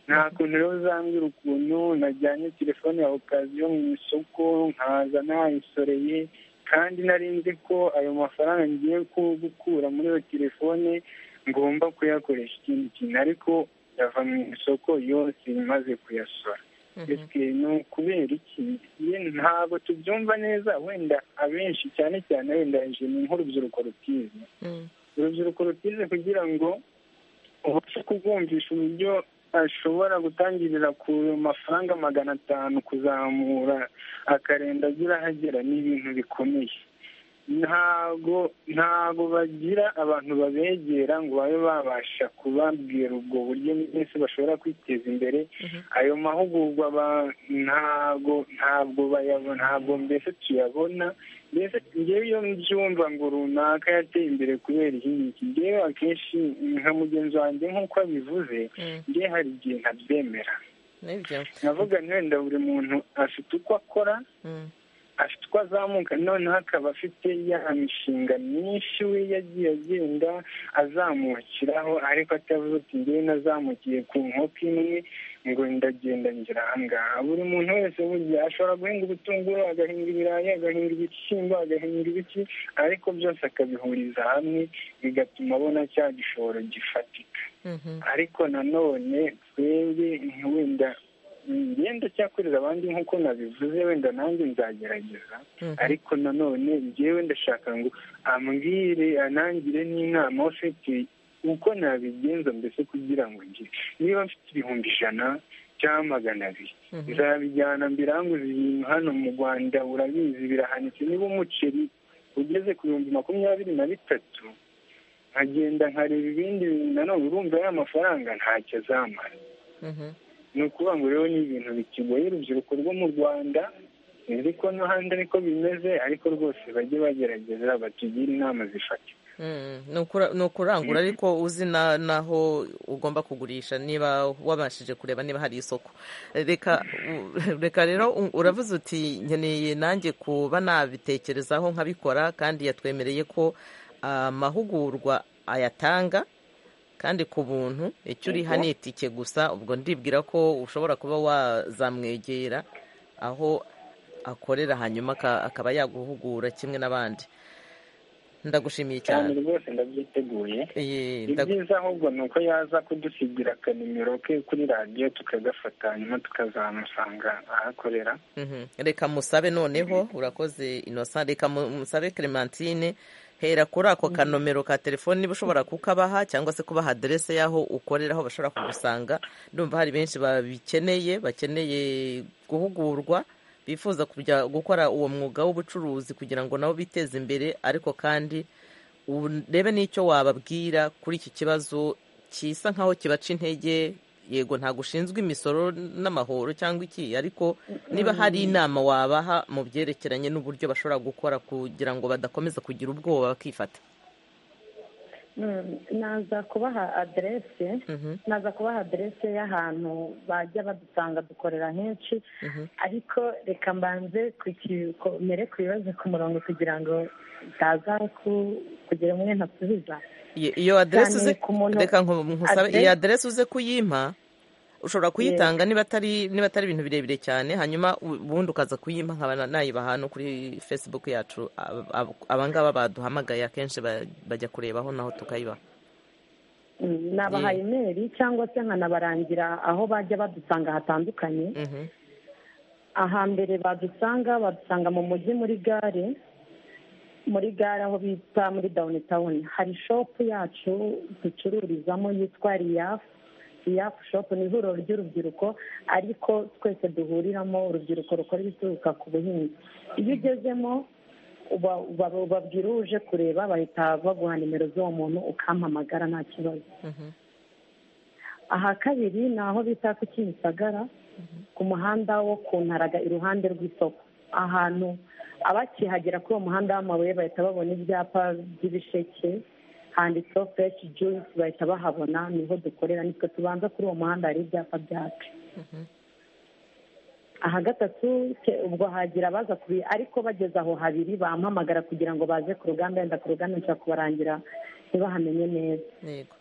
nta kuntu rero uzambwira ukuntu najyanye telefone ya okaziyo mu isoko nkaza nayisoreye kandi nari nzi ko ayo mafaranga ngiye gukura muri iyo telefone ngomba kuyakoresha ikindi kintu ariko yava mu isoko yose imaze kuyasora ese ni ukubera iki ntabwo tubyumva neza wenda abenshi cyane cyane wenda ni nk'urubyiruko rutize urubyiruko rutize kugira ngo ubashe kubwumvisha uburyo ashobora gutangirira ku mafaranga magana atanu kuzamura akarenda agira ahagera ni ibintu bikomeye ntago ntago bagira abantu babegera ngo babe babasha kubabwira ubwo buryo bwose bashobora kwiteza imbere ayo mahugurwa ntago ntabwo bayabona ntabwo mbese tuyabona mbese ngewe iyo mbyumva ngo runaka yateye imbere kubera iki ngewe akenshi nka mugenzi wanjye nk'uko abivuze ngewe hari igihe ntabyemera navuga wenda buri muntu afite uko akora afite uko azamuka noneho akaba afite ya mishinga myinshi we yagiye agenda azamukiraho ariko atavuze ati ngewe nazamukiye ku nkoko imwe ngo ndagenda ngera ahangaha buri muntu wese burya ashobora guhinga ubutunguru agahinga ibirayi agahinga ibishyimbo agahinga ibiti ariko byose akabihuriza hamwe bigatuma abona cya gishoro gifatika ariko nanone twebwe wenda ngenda cyakorera abandi nk'uko nabivuze wenda nanjye nzagerageza ariko nanone ngewe ndashaka ngo ambwire anangire n'inama ufite uko nabigenza mbese kugira ngo ngire niba mfite ibihumbi ijana cyangwa magana abiri nzabijyana mbiranguze ibintu hano mu rwanda urabizi birahanitse niba umuceri ugeze ku bihumbi makumyabiri na bitatu nkagenda nkareba ibindi bintu nanone urumva ya mafaranga ntacyo azamara ni ukuvuga ngo rero ni ibintu bikigoye urubyiruko rwo mu rwanda nzi ko n'ahandi ariko bimeze ariko rwose bajye bagerageza batugire inama zifatika ni ukurangura ariko uzi n'aho ugomba kugurisha niba wabashije kureba niba hari isoko reka rero uravuze uti nkeneye nanjye kuba nabitekerezaho nkabikora kandi yatwemereye ko amahugurwa ayatanga kandi ku buntu icyo uriha ni itike gusa ubwo ndibwira ko ushobora kuba wazamwegera aho akorera hanyuma akaba yaguhugura kimwe n'abandi ndagushimiye cyane rwose ndabyiteguye ibyiza ahubwo ni uko yaza kudusigira akanimero ke kuri radiyo tukagafata hanyuma tukazamusanga ahakorera reka musabe noneho urakoze inosa reka musabe clementine hera kuri ako kanomero ka telefone niba ushobora kukabaha cyangwa se kubaha aderese y'aho ukorera aho bashobora kugusanga ndumva hari benshi babikeneye bakeneye guhugurwa bifuza kujya gukora uwo mwuga w'ubucuruzi kugira ngo nabo biteze imbere ariko kandi urebe n'icyo wababwira kuri iki kibazo kisa nk'aho kibaca intege yego ntabwo ushinzwe imisoro n'amahoro cyangwa iki ariko niba hari inama wabaha mu byerekeranye n'uburyo bashobora gukora kugira ngo badakomeza kugira ubwoba bakifata naza kubaha aderese naza kubaha aderese y'ahantu bajya badusanga dukorera henshi ariko reka mbanze mere ku bibazo ku murongo kugira ngo utaza kugira umwe ntasubiza iyo aderese uze reka nkusabe iyo aderese uze kuyimpa ushobora kuyitanga niba atari niba atari ibintu birebire cyane hanyuma ubundi ukaza kuyimpa nkaba nayiba ahantu kuri facebook yacu abangaba baduhamagaye akenshi bajya kurebaho naho tukayibaha nabaha imeri cyangwa se nkanabarangira aho bajya badusanga hatandukanye ahambere badusanga badusanga mu mujyi muri gare muri gare aho bita muri dawuni tawuni hari shopu yacu ducururizamo yitwa riyafu riyafu shopu ni ihuriro ry'urubyiruko ariko twese duhuriramo urubyiruko rukora ibituruka ku buhinzi iyo ugezemo ubabwira uje kureba bahita baguha nimero z'uwo muntu ukampamagara nta kibazo aha kabiri ni aho bita ku kimisagara ku muhanda wo ku ntaraga iruhande rw'isoko ahantu abakihagera kuri uwo muhanda w'amabuye bahita babona ibyapa by'ibisheke handitseho fureshi juyisi bahita bahabona niho dukorera nitwe tubanza kuri uwo muhanda hari ibyapa byacu aha gatatu ubwo hagira abaza kubi ariko bageze aho habiri bampamagara kugira ngo baze ku rugamba yenda ku rugamba nshaka kubarangira ntibahamenye neza yego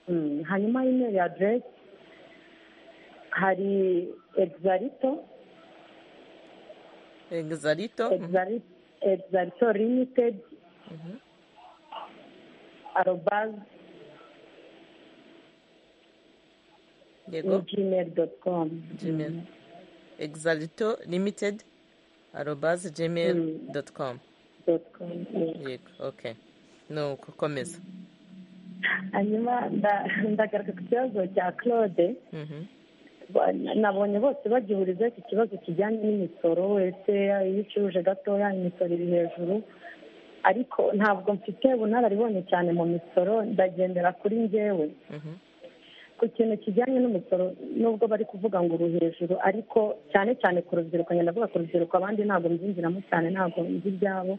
Mm, hanyuma imeri aderesi hari egizarito egizarito egizarito limitedi arobazi yego ni gmail doti komu gmail egizarito limitedi arobazi gmail doti komu doti komu yego oke ni uko komeza hanyuma nda- ndagaruka ku kibazo cya claude Mhm. Ba- nabonye bose bagihurizaho iki kibazo kijyanye n'imisoro wese iyo ucuruje gatoya imisoro iri hejuru ariko ntabwo mfite bunararibonye cyane mu misoro ndagendera kuri njyewe Mhm. ku kintu kijyanye n'umusoro nubwo bari kuvuga ngo uru hejuru ariko cyane cyane ku rubyiruko ngenda ndavuga ku rubyiruko abandi ntabwo mbyinjiramo cyane ntabwo nzi ibyabo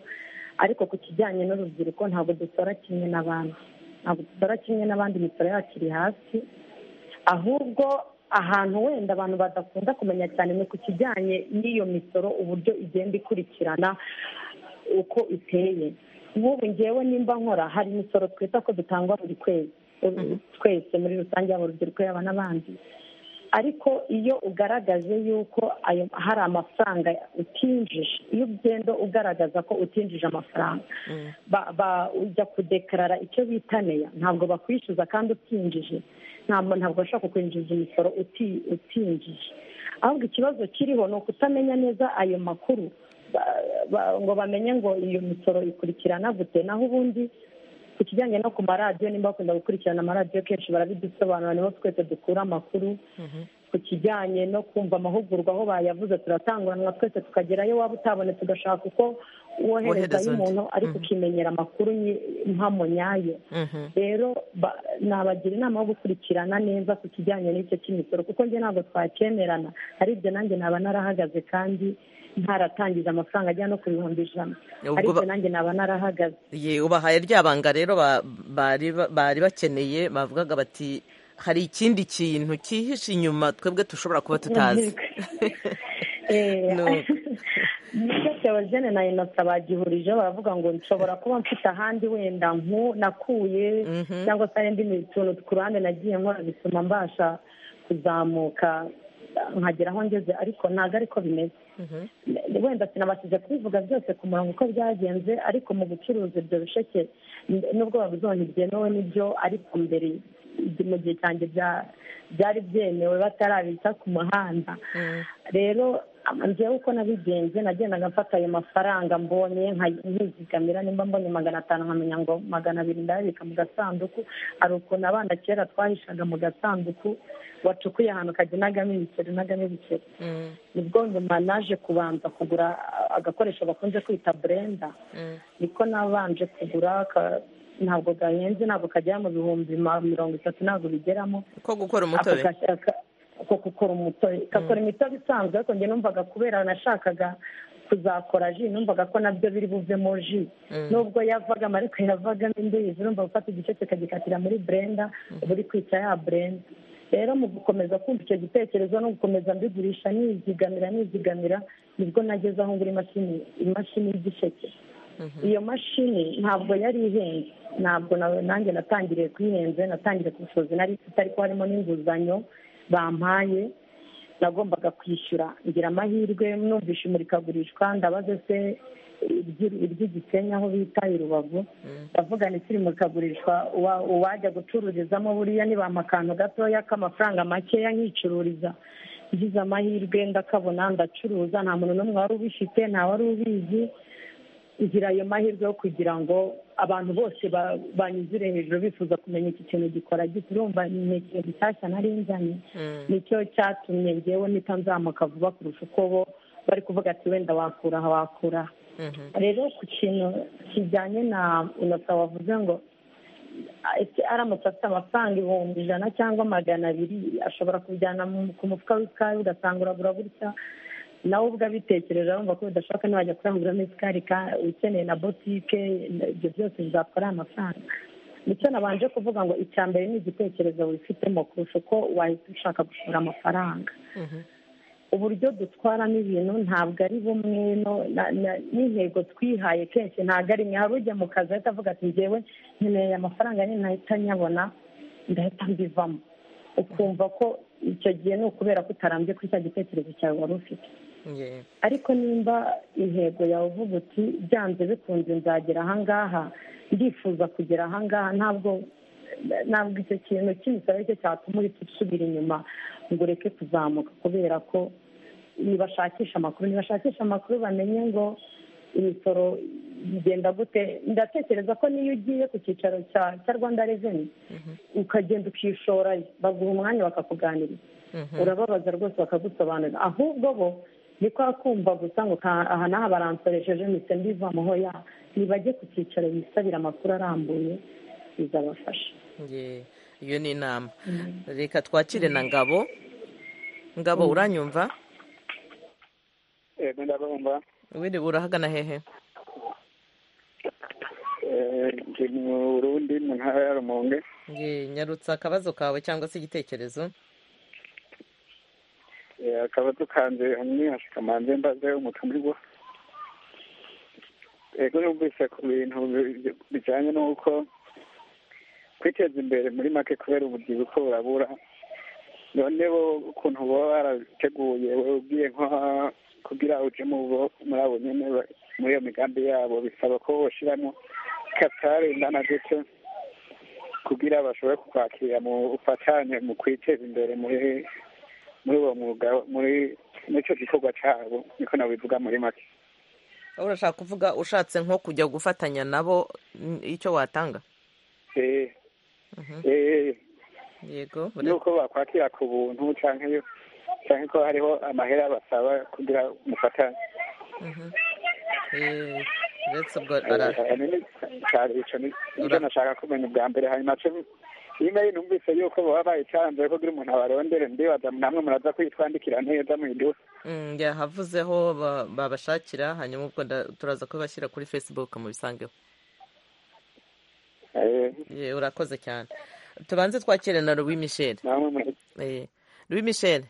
ariko ku kijyanye n'urubyiruko ntabwo dusora kimwe n'abandi ntabwo dusora kimwe n'abandi imisoro yacu iri hasi ahubwo ahantu wenda abantu badakunda kumenya cyane ni ku kijyanye n'iyo misoro uburyo igenda ikurikirana uko iteye nk'ubu ngewe nimba nkora hari imisoro twita ko dutangwa buri kwezi twese muri rusange yaba urubyiruko yaba n'abandi ariko iyo ugaragaje yuko ayo- hari amafaranga utinjije iyo ugenda ugaragaza ko utinjije amafaranga ba- ba- ujya kudekarara icyo bita neya ntabwo bakwishyuza kandi utinjije ntabwo ntabwo bashobora kukwinjiza imisoro uti- utinjije ahubwo ikibazo kiriho ni ukutamenya neza ayo makuru ba- ba- ngo bamenye ngo iyo misoro ikurikirana gute naho ubundi ku kijyanye no ku maradiyo nimba bakunda gukurikirana amaradiyo kenshi barabidusobanura nibo twese dukura amakuru ku kijyanye no kumva amahugurwa aho bayavuze turatanguranwa twese tukagerayo waba utabonetse ugashaka uko Wohereza woherezayo undi. umuntu ariko ukimenyera amakuru nyi- mpamo nyayo Mhm. rero ba- nabagira inama yo gukurikirana neza ku kijyanye n'icyo cy'imisoro kuko njye ntabwo twakemerana ari ibyo nanjye naba narahagaze kandi ntaratangije amafaranga ajya no ku bihumbi ijana Ubwo ari ibyo ba- nanjye naba narahagaze ye ubahaye ryabanga rero ba- bari ba- bari bakeneye bavugaga bati hari ikindi kintu cyihishe inyuma twebwe dushobora kuba tutazi Eh, Nuko. nibyo theogene na inosa bagihurijeho baravuga ngo nshobora kuba mfite ahandi wenda nku nakuye cyangwa se hari indi tuntu ku ruhande nagiye nkora bituma mbasha kuzamuka nkagera aho ngeze ariko ntabwo ariko bimeze wenda sinabashije kubivuga byose ku murongo uko byagenze ariko mu gucuruza ibyo bisheke n- nubwo babizonye byemewe n'ibyo ariko mbere igihe- mu gihe cyanjye bya- byari byemewe batarabita ku muhanda rero ama- njyewe uko nabigenze nagendaga mfata ayo mafaranga mbonye nka- nkizigamira nimba mbonye magana atanu nkamenya ngo magana abiri ndayabika mu gasanduku hari ukuntu abana kera twahishaga mu gasanduku wacukuye ahantu kajya unagamo ibiceri unagamo ibiceri nibwo nyuma naje kubanza kugura ah, agakoresho bakunze kwita burenda niko nabanje kugura ka- ntabwo gahenze ntabwo kagera mu bihumbi ma- mirongo itatu ntabwo bigeramo ko gukora ako umutobe gashaka ko gukora umutobe gakora imitobe isanzwe ariko njye numvaga kubera nashakaga kuzakora ji numvaga ko nabyo biri buvemo ji nubwo yavagamo ariko yavagamo imbizi numva gufata igice kikagikatira muri burenda uba uri kwica ya burenda rero mu gukomeza kumva icyo gitekerezo no gukomeza mbigurisha nizigamira nizigamira nibwo nageze aho ngura imashini imashini y'igisheke iyo mashini ntabwo yari ihenze ntabwo na- nanjye natangiriye kuyihenze natangiriye ku bushobozi nari mfite ariko harimo n'inguzanyo bampaye nagombaga kwishyura ngira amahirwe numvishe imurikagurishwa ndabaze se iry'i- iry'igisenyi aho bita i rubavu ndavuga nti imurikagurishwa uwa- uwajya gucururizamo buriya nibampa akantu gatoya k'amafaranga makeya nkicururiza ngize amahirwe ndakabona ndacuruza nta muntu n'umwe wari ubifite nta wari ubizi ngira ayo mahirwe yo kugira ngo abantu bose ba- banyuzire hejuru bifuza kumenya iki kintu gikora gite urumva ni ikintu gishyashya nari nzanye nicyo cyatumye ngewe mpita nzamuka vuba kurusha uko bo bari kuvuga ati wenda wakura aha wakura aha." rero ku kintu kijyanye na inosa wavuze ngo ese aramutse afite amafaranga ibihumbi ijana cyangwa magana abiri ashobora kubijyana mu- ku mufuka w'ikayi ugasanga uragura gutya nawe ubwo abitekereje arumva ko bidashoboka ntiwajya kuranguramo isukari ka- ukeneye na botike ibyo byose bizatwara amafaranga nicyo nabanje kuvuga ngo icya mbere ni igitekerezo wifitemo kurusha uko wahita ushaka gushora amafaranga uburyo dutwaramo ibintu ntabwo ari bumwe n'intego twihaye kenshi ntabwo ari hari ujya mu kazi ahita avuga ati ngewe nkeneye amafaranga nyine ntahita nyabona ndahita mbivamo ukumva ko icyo gihe ni ukubera ko utarambye kuri cya gitekerezo cyawe wari ufite ariko nimba intego yawe uvuga uti byanze bikunze nzagera ahangaha ndifuza kugera ahangaha ntabwo ntabwo icyo kintu cy'imisoro cyo cyatuma uhita usubira inyuma ngo ureke kuzamuka kubera ko ntibashakisha amakuru ntibashakisha amakuru bamenye ngo imisoro igenda gute ndatekereza ko niyo ugiye ku cyicaro cya rwanda reveni ukagenda ukishorayo baguha umwanya bakakuganiriza urababaza rwose bakagusobanurira ahubwo bo ni kwa kumva gusa ngo aha n'aha baransoresheje mise mbivamuho ya ntibajye ku cyicaro bisabira amakuru arambuye bizabafasha iyo ni inama reka twakire na ngabo ngabo uranyumva wiriwe urahagana hehe mu burundi mu ntara ya rumonge nyarutsa akabazo kawe cyangwa se igitekerezo akaba dukanze hamwe hashikamanze mbaze umutumirwa ego numvise ku bintu bijyanye n'uko kwiteza imbere muri make kubera ububyibuho burabura none bo ukuntu baba barateguye wowe ubwiye nko kugira uje muri abo nyine muri iyo migambi yabo bisaba ko bashyiramo kapitari ingana gutyo kugira bashobore kukwakira mu bufatanye mu kwiteza imbere muri muri uwo mwuga muri icyo gikorwa cyabo niko nabivuga muri make urashaka kuvuga ushatse nko kujya gufatanya nabo icyo watanga yego nuko bakwakira ku buntu cyangwa cyangwa ko hariho amahera basaba kugira umufatanye uretse ubwo nicyo nashaka kumenya ubwa mbere hanyuma nyine numvise yuko baba bayicaranze kugira umuntu abarondere mbibaza namwe muraza kwitwandikira neza mu iduka yahavuzeho babashakira hanyuma ubwo turaza kubashyira kuri facebook mubisangeho urakoze cyane tubanze twakire na rubi michel rubi michel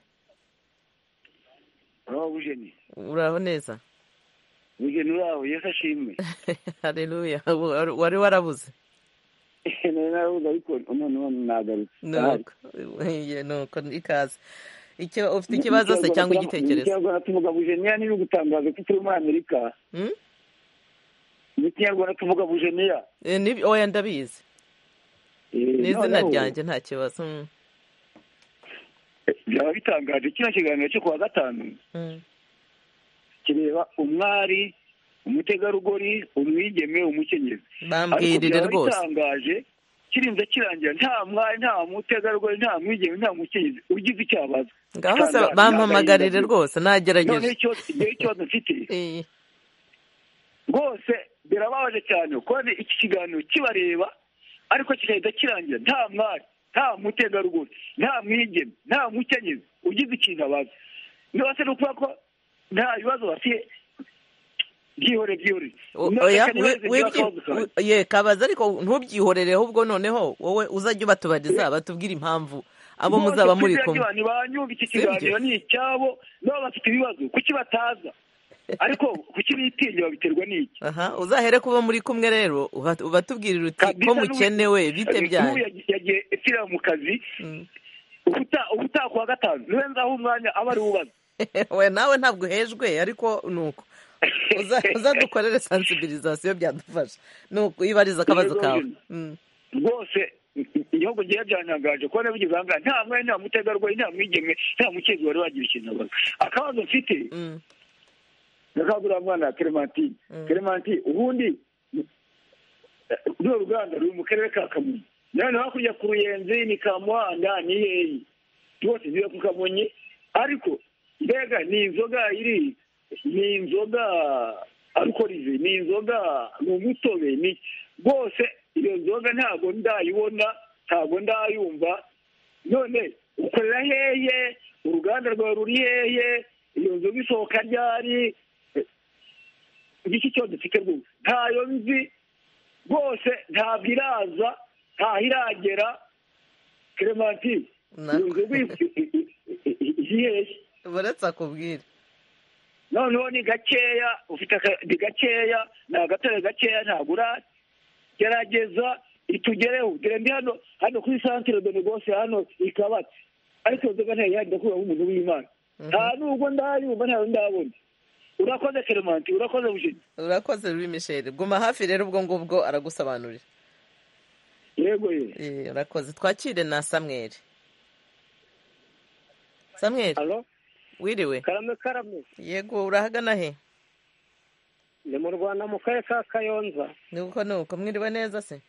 uraho neza mugeni uraho yashimwe hareruya wari warabuze narabuze ariko noneho nagarutse nuko ikaze icyo ufite ikibazo se cyangwa igitekerezo ikinyarwanda tuvuga bujeniya niba ugutangaza ko turi muri amerika mu kinyarwanda tuvuga bujeniya oya ndabizi ni izina ryanjye nta kibazo byaba bitangaje kino kiganiro cyo kuwa gatanu kireba umwari umutegarugori umwigeme umukenyezi bambwirire rwose bitangaje kirinze kirangira nta mwari nta mutegarugori nta mwigeme nta mukenyezi ugize icyo abaza ngaho se bampamagarire rwose nagerageje noneho ikibazo mfite rwose birababaje cyane kubona iki kiganiro kibareba ariko kigahita kirangira nta mwari nta mutegarugori nta mwigeme nta mukenyezi ugize ikintu abaza niba se ni ukuvuga ko nta bibazo bafite byihore byihore ye kabaza ariko ntubyihorereho ubwo noneho wowe uzajya ubatubariza batubwire impamvu abo muzaba muri kumwe ni banyumva iki kiganiro ni icyabo nabo bafite ibibazo kuki bataza ariko kuki bitinya babiterwa n'iki aha uzahere kuba muri kumwe rero ubatubwirira uti ko mukenewe bite byanyu yagiye ikira mu kazi ubutaha kuwa gatanu niwe nzaho umwanya aba ari wubaze we nawe ntabwo uhejwe ariko ni uko uzadukorere sansibirizasiyo byadufasha ni uko ibariza akabazo kawe rwose igihugu ngewe byanyangaje kubona bigize aha ngaha nta mwanya nta mutegarugori nta mwigeme nta mukezi wari wagira ikintu abaza akabazo mfite nakagurira mwana ya keremantine keremantine ubundi ruriya ruganda ruri mu karere ka kamonyi nawe hakurya ku ruyenzi ni kamuhanda ni heyi rwose ziba ku kamonyi ariko mbega ni inzoga iri ni inzoga arukorize ni inzoga ni umutobe ni rwose iyo nzoga ntabwo ndayibona ntabwo ndayumva none ukorera heye uruganda rwawe ruri heye iyo nzoga isohoka ryari igiki cyose dufite rwose ntayo nzi rwose ntabwo iraza ntaho iragera keremati inzoga iheheye buretse akubwire noneho ni gakeya ufite akadi gakeya ni agatare gakeya ntabwo uragerageza itugereho turende hano hano kuri santire de negose hano ikabatse ariko inzoga ntayo ihari ndakuraho umuntu w'imana nta nubwo ndayumva ntawe ndabona urakoze keremanti urakoze bujeni urakoze Louis Michel guma hafi rero ubwo ngubwo aragusobanurira yego ye urakoze twakire na samweri samweri halo wiriwe karame karame yego urahagana he ni mu rwanda mu karere ka kayonza ni uko ni uko mwiriwe neza se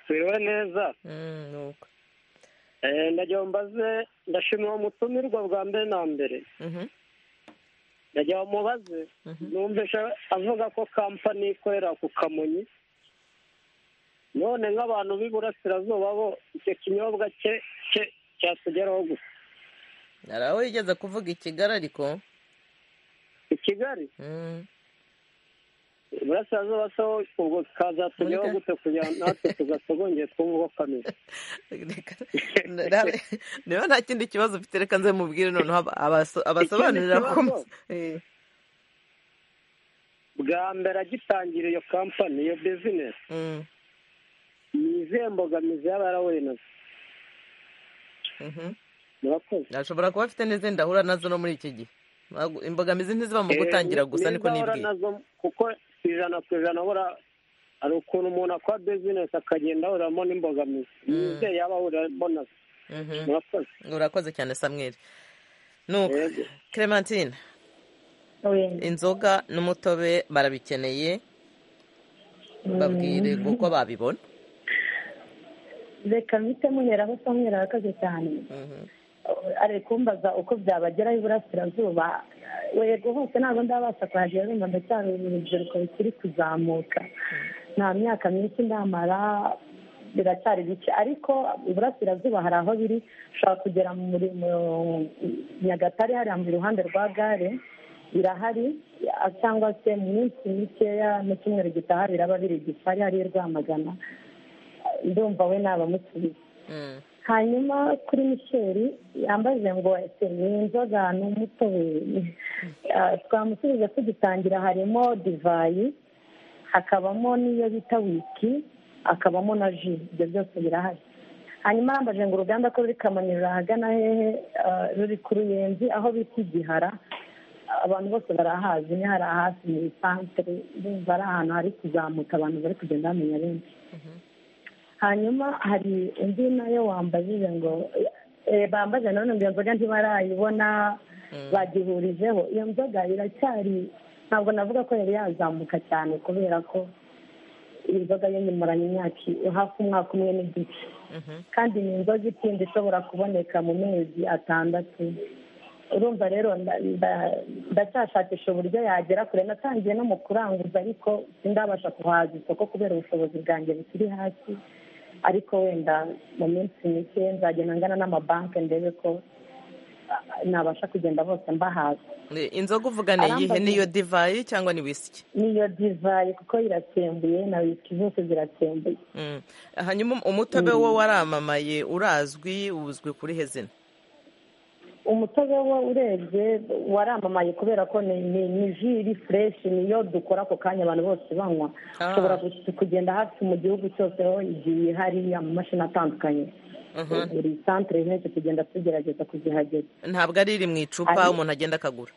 twiriwe neza ni uko ndagira mbaze ndashimira uwo mutumirwa bwa mbere na mbere ndagira mubaze numvise avuga ko kampani ikorera ku kamonyi none nk'abantu b'iburasirazuba bo icyo kinyobwa cye cye cyatugeraho gusa hari aho yigeze kuvuga i kigali ariko i kigali iburasirazuba so ubwo kazatugeraho gute kugira ngo natwe tugasogongere twumve uko kameze niba nta kindi kibazo ufite reka nze mubwire noneho abasobanurira ko bwa mbere agitangira iyo kampani iyo bizinesi ni izihe mbogamizi yaba yarawenaze ashobora kuba afite n'izindi ahura nazo no muri iki gihe imbogamizi ntiziba mu gutangira gusa niko nibwiye kuko ijana ku ijana ahura hari ukuntu umuntu akora bizinesi akagenda ahuriramo n'imbogamizi ni izihe yaba ahuriramo nazo murakoze urakoze cyane samweri nuko clementine inzoga n'umutobe barabikeneye babwire uko babibona reka mpite muhera aho samwera ahagaze cyane ari kumbaza uko byabageraho iburasirazuba yego hose ntabwo ndabasha kuhagera numva ndacyari urubyiruko rukiri kuzamuka nta myaka myinshi ndamara biracyari bike ariko iburasirazuba hari aho biri ushobora kugera muri nyagatare hariya mu ruhande rwa gare birahari cyangwa se mu minsi mikeya mu cyumweru gitaha biraba biri gifari hariya rwamagana ndumva we nabamusubiza hanyuma kuri misheri yambaje ngo ese ni inzoga ni umutobe twamusubije tugitangira harimo divayi hakabamo n'iyo bita wiki hakabamo na ji ibyo byose birahari hanyuma arambaje ngo uruganda ko ruri kamonyi rurahagana hehe ruri ku ruyenzi aho bita igihara abantu bose barahazi ni hari ahasi muri santere bumva ari ahantu hari kuzamuka abantu bari kugenda bamenya benshi hanyuma hari undi nayo wambajije ngo bambaje none ngo iyo nzoga ntibarayibona bagihurijeho iyo nzoga iracyari ntabwo navuga ko yari yazamuka cyane kubera ko inzoga y'inyumuranye imyaka hafi umwaka umwe n'igice kandi ni inzoga itinda ishobora kuboneka mu mezi atandatu urumva rero ndacyashakisha uburyo yagera kure natangiye no mu kuranguza ariko sindabasha kuhaza isoko kubera ubushobozi bwanjye bukiri hasi ariko wenda mu minsi mike nzagenda ngana n'amabanki ndebe ko nabasha kugenda bose mbahaza inzoga uvuga ni iyihe niyo divayi cyangwa ni wisiki niyo divayi kuko irasembuye na wisiki zose zirasembuye hanyuma umutobe wo waramamaye urazwi uzwi kuri hezina umutobe wo urebye waramamaye kubera ko ni ji iri fureshi niyo dukora ako kanya abantu bose banywa ushobora kugenda hafi mu gihugu cyose aho igiye hari amamashini atandukanye buri santire henshi tugenda tugerageza kuzihageza ntabwo ari iri mu icupa umuntu agenda akagura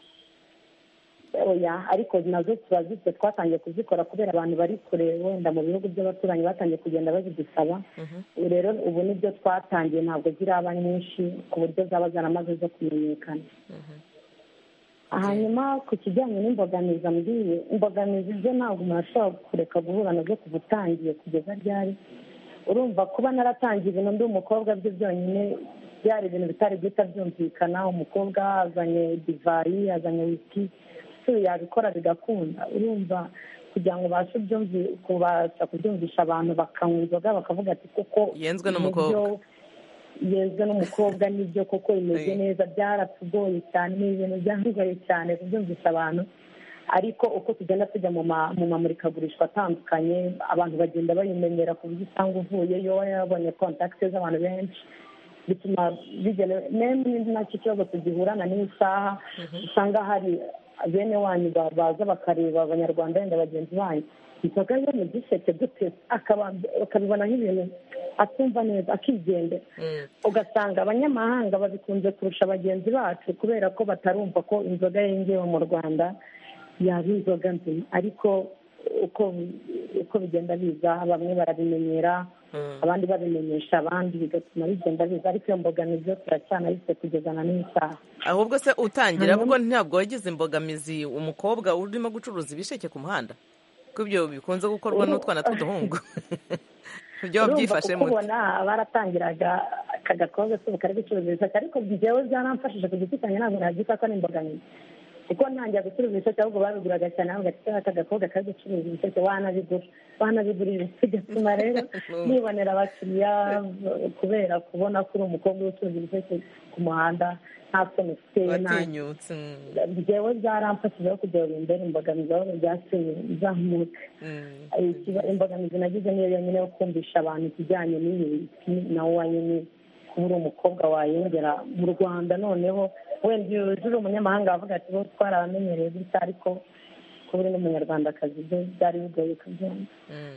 ariko nazo tuba zifite twatangiye kuzikora kubera abantu bari kure wenda mu bihugu by'abaturanyi batangiye kugenda bazidusaba rero ubu nibyo twatangiye ntabwo ziraba nyinshi ku buryo zaba zaramaze zo kumenyekana hanyuma ku kijyanye n'imbogamizi ambwiye imbogamizi zo ntabwo umuntu ashobora kureka guhura nazo kuva utangiye kugeza ryari urumva kuba naratangiye ibintu ndi umukobwa bye byonyine byari ibintu bitari guhita byumvikana umukobwa azanye divayi azanye wiki yabikora bigakunda urumva kugira ngo ubashe kubasha kubyumvisha abantu bakanywa inzoga bakavuga ati kuko yenzwe n'umukobwa yenzwe n'umukobwa nibyo koko imeze neza byaratugoye cyane ni ibintu byandugaye cyane kubyumvisha abantu ariko uko tugenda tujya mu mamurikagurisha atandukanye abantu bagenda bayimenyera ku buryo usanga uvuyeyo yabonye kontakiti z'abantu benshi bituma bigera n'indi nacyo ikibazo tugihurana n'isaha usanga hari bene wanyu baza bakareba abanyarwanda wenda bagenzi banyu inzoga yo mu giseke dutetse akabibona nk'ibintu atumva neza akigendera ugasanga abanyamahanga babikunze kurusha bagenzi bacu kubera ko batarumva ko inzoga yengewe mu rwanda yaba inzoga nzima ariko uko uko bigenda biza bamwe barabimenyera abandi babimenyesha abandi bigatuma bigenda biza ariko iyo mbogamizi yo turacyanayise kugeza na n'iyi saha ahubwo se utangira ahubwo ntabwo wagize imbogamizi umukobwa urimo gucuruza ibisheke ku muhanda ko ibyo bikunze gukorwa n'utwana tw'uduhungu ibyo wabyifashe muto kubona baratangiraga aka gakobwa k'ubu kari gucuruza ibisheke ariko njyewe byaramfashije ku giti cyanjye ntabwo nabyita ko ari imbogamizi kuko ntangira gucuruza ibisheke ahubwo babiguraga cyane aho gafite aka gakobwa kari gucuruza ibisheke wanabigura wanabigurira bigatuma rero nibonera abakiriya kubera kubona ko uri umukobwa ucuruza ibisheke ku muhanda nta soni ufite watinyutse njyewe byaramfashije aho kugira ngo imbere imbogamizi aho byatumye nzamuka imbogamizi nagize niyo yonyine yo kumvisha abantu ikijyanye n'imiti nawe wanyine kuba uri umukobwa wayongera mu rwanda noneho wenda iyo uri umunyamahanga wavuga ati bo twaramenyereye gutya ariko kuba uri n'umunyarwandakazi byo byari bigoye kubyumva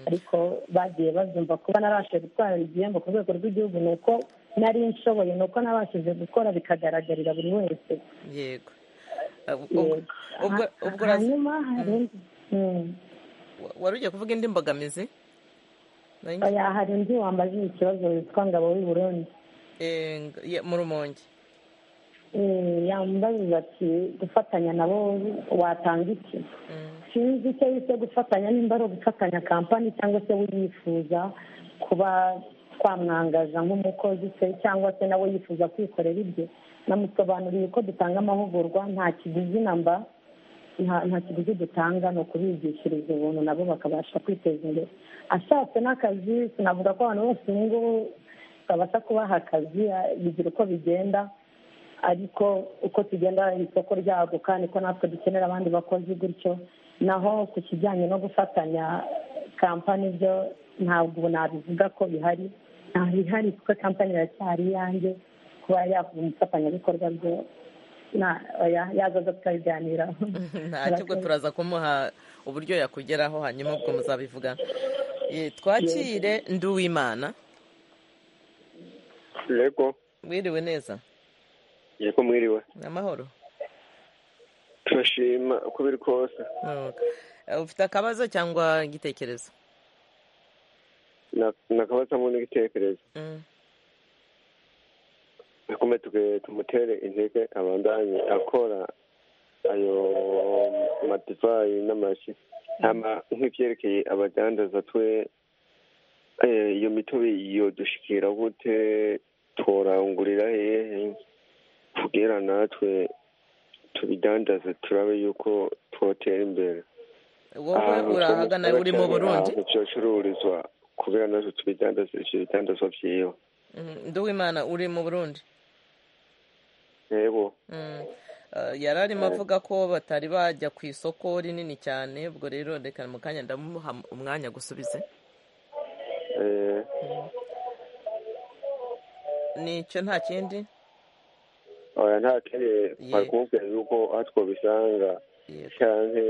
ariko bagiye babyumva kuba narashije gutwara igihembo ku rwego rw'igihugu ni uko nari nshoboye ni uko nabashije gukora bikagaragarira buri wese yego hanyuma hari wari ugiye kuvuga indi mbogamizi hari undi wambaje ikibazo witwa ngabo w'i burundi mu rumonge yambaza ati gufatanya nabo watanga iki sinzi icyo yise gufatanya nimba ari ugufatanya kampani cyangwa se we yifuza kuba twamwangaza nk'umukozi se cyangwa se nawe yifuza kwikorera ibye namusobanuriye uko dutanga amahugurwa nta kiguzi namba nta kiguzi dutanga ni ukubigishiriza ubuntu nabo bakabasha kwiteza imbere ashatse n'akazi sinavuga ko abantu bose ubu ngubu tutabasha kubaha akazi bigira uko bigenda ariko uko tugenda isoko ryaguka niko natwe dukenera abandi bakozi gutyo naho ku kijyanye no gufatanya kampani byo ntabwo nabivuga ko bihari ntabihari kuko kampani iracyari iyanjye kuba yavuga umufatanyabikorwa byo yaza aza tukabiganiraho ntacyo ubwo turaza kumuha uburyo yakugeraho hanyuma ubwo muzabivugana twakire nduwimana yego wiriwe neza yego mwiriwe amahoro turashima uko biri kose ufite akabazo cyangwa igitekerezo ni akabazo hamwe n'igitekerezo nakumve tumutere intege abandanye akora ayo madivayi n'amaji nk'ibyerekeye abadandaza twe iyo mitobe yodushikira gute turangurira hehe kugira natwe tubidandaze turabe yuko twotera imbere wowe urahagana uri mu burundi byocururizwa kugira natwe tubidandaze ibyo bidandazwa byiwe nduwimana uri mu burundi yego yari arimo avuga ko batari bajya ku isoko rinini cyane ubwo rero reka mu kanya ndamuha umwanya gusubize nicyo nta kindi nta kindi twari kumubwira yuko aho twabisanga cyane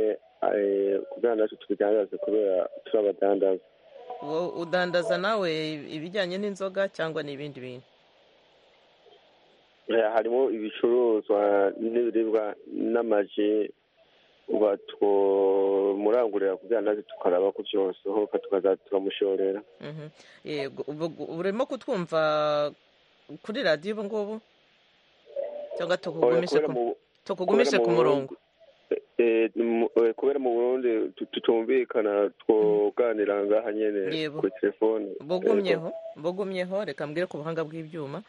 kugira natwe tubidandaze kubera turabadandaza udandaza nawe ibijyanye n'inzoga cyangwa n'ibindi bintu harimo ibicuruzwa n'ibiribwa n'amaji murangurira kugira natwe tukaraba ku byose hoka tukaza turamushorera yego urimo kutwumva kuri radiyo ubu ngubu cyangwa tukugumishe ku murongo kubera mu burundi tutumvikana twoganira ngaha nyine kuri telefone bugumyeho bugumyeho reka mbwire ku buhanga bw'ibyuma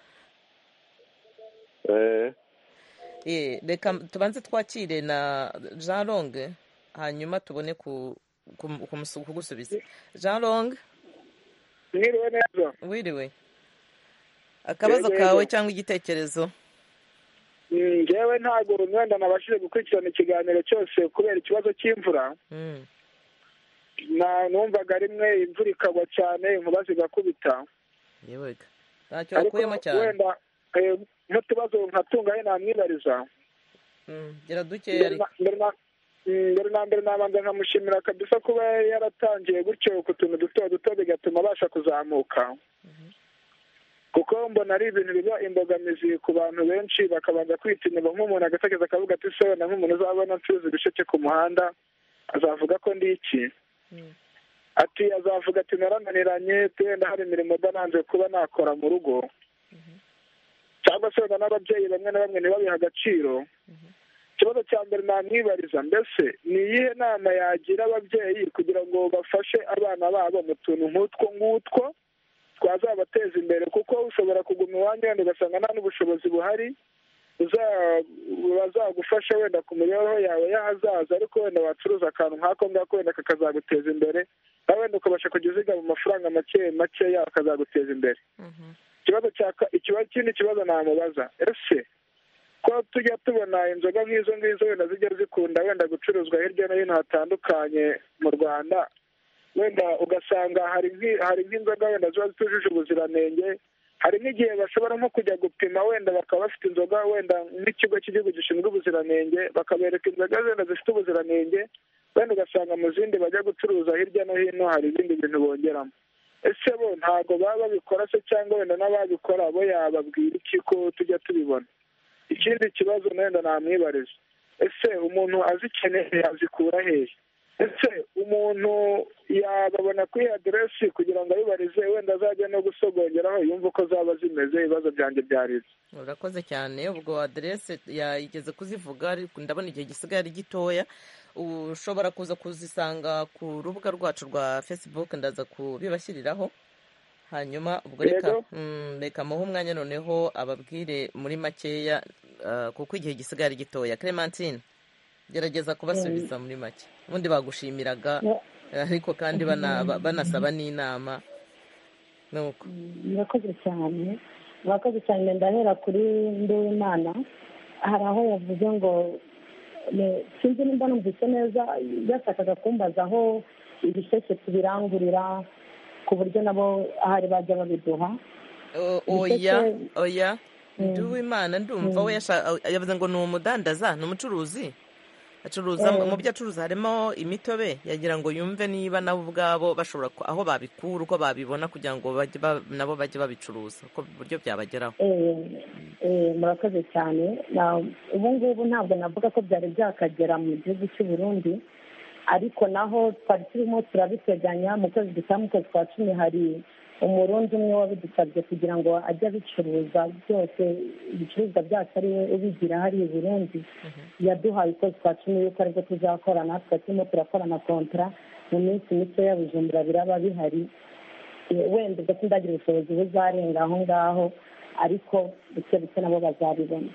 reka tubanze twakire na jean longue hanyuma tubone kugusubiza jean longue mwiriwe neza wiriwe akabazo kawe cyangwa igitekerezo ngewe ntabwo urumwenda nabashije gukurikirana ikiganiro cyose kubera ikibazo cy'imvura na numvaga rimwe imvura ikagwa cyane inkuba zigakubita yewega ntacyo wakuyemo cyane wenda eh, n'utubazo nkatungaye namwibariza Mm, gira dukeya mbere ariko na- mbere na- mm, mbere na mbere nabanza nkamushimira kabisa kuba yari yaratangiye gutyo ku tuntu duto duto bigatuma abasha kuzamuka kuko mbona ari ibintu biba imbogamizi ku bantu benshi bakabanza kwitinya nk'umuntu agatekereza akavuga ati se wenda nk'umuntu uzabona ncuruza ibisheke ku muhanda azavuga ko ndi iki ati azavuga ati narananiranye wenda hari imirimo idaranze kuba nakora mu rugo cyangwa se wenda n'ababyeyi bamwe na bamwe ntibabihe agaciro ikibazo cya mbere namwibariza mbese ni iyihe nama yagira ababyeyi kugira ngo bafashe abana babo mu tuntu nk'utwo ngutwo twazabateza imbere kuko ushobora kuguma iwanyu wenda ugasanga nta n'ubushobozi buhari uza- bazagufasha wenda ku mibereho yawe y'ahazaza ariko wenda wacuruza akantu nk'ako ngako wenda kakazaguteza imbere nawe wenda ukabasha kujya uzigama amafaranga make make yawe akazaguteza imbere ikibazo cya ka- ikibazo kindi kibazo namubaza ese ko tujya tubona inzoga nk'izo ngizo wenda zijya zikunda wenda gucuruzwa hirya no hino hatandukanye mu rwanda wenda ugasanga hari nk'i- hari nk'inzoga wenda ziba zitujuje ubuziranenge hari n'igihe bashobora nko kujya gupima wenda bakaba bafite inzoga wenda nk'ikigo cy'igihugu gishinzwe ubuziranenge bakabereka inzoga wenda zifite ubuziranenge wenda ugasanga mu zindi bajya gucuruza hirya no hino hari ibindi bintu bongeramo ese bo ntabwo baba babikora se cyangwa wenda n'ababikora bo yababwira iki ko tujya tubibona ikindi kibazo wenda namwibariza ese umuntu azikeneye yazikura hehe ese umuntu yababona kuri iyi aderesi kugira ngo ayibarize wenda azajya no gusogongeraho yumve uko zaba zimeze ibibazo byanjye byari ibyo urakoze cyane ubwo aderese yayigeze kuzivuga ariko ndabona igihe gisigaye ari gitoya ushobora kuza kuzisanga ku rubuga rwacu rwa facebook ndaza kubibashyiriraho hanyuma ubwo reka Yego. mm, reka muhe umwanya noneho ababwire muri makeya ah, kuko igihe gisigaye ari gitoya clementine gerageza kubasubiza muri make ubundi bagushimiraga Yeah. ariko kandi bana- ba- banasaba n'inama nuko murakoze cyane murakoze cyane ndahera kuri nduwimana hari aho yavuze ngo ne- sinzi nimba numvise neza yashakaga kumbaza aho ibisheke tubirangurira ku buryo nabo ahari bajya babiduha O- Ibisheke- oya oya Mm. nduwimana ndumva Mm. we yasha- yavuze ngo ni umudandaza ni umucuruzi acuruza Eh. mu byo acuruza harimo imitobe yagira ngo yumve niba nabo ubwabo bashobora ku- aho babikura uko babibona kugira ngo bajye ba- nabo bajye babicuruza uko uburyo byabageraho Eh, eh, murakoze cyane Na- ubu ngubu ntabwo navuga ko byari byakagera mu gihugu cy'u Burundi ariko naho twari turimo turabiteganya mu kwezi gutaha mu kwezi kwa cumi hari umurundi umwe wabidusabye kugira ngo ajye abicuruza byose ibicuruzwa byacu ari we ubigira hariya i burundi yaduhaye ukwezi kwa cumi yuko aribwo tuzakorana twari turimo turakorana kontara mu minsi mikeya bujumbura biraba bihari Eh, wenda ubwo sindagira ubushobozi buzarenga aho ngaho ariko buke buke nabo bazabibona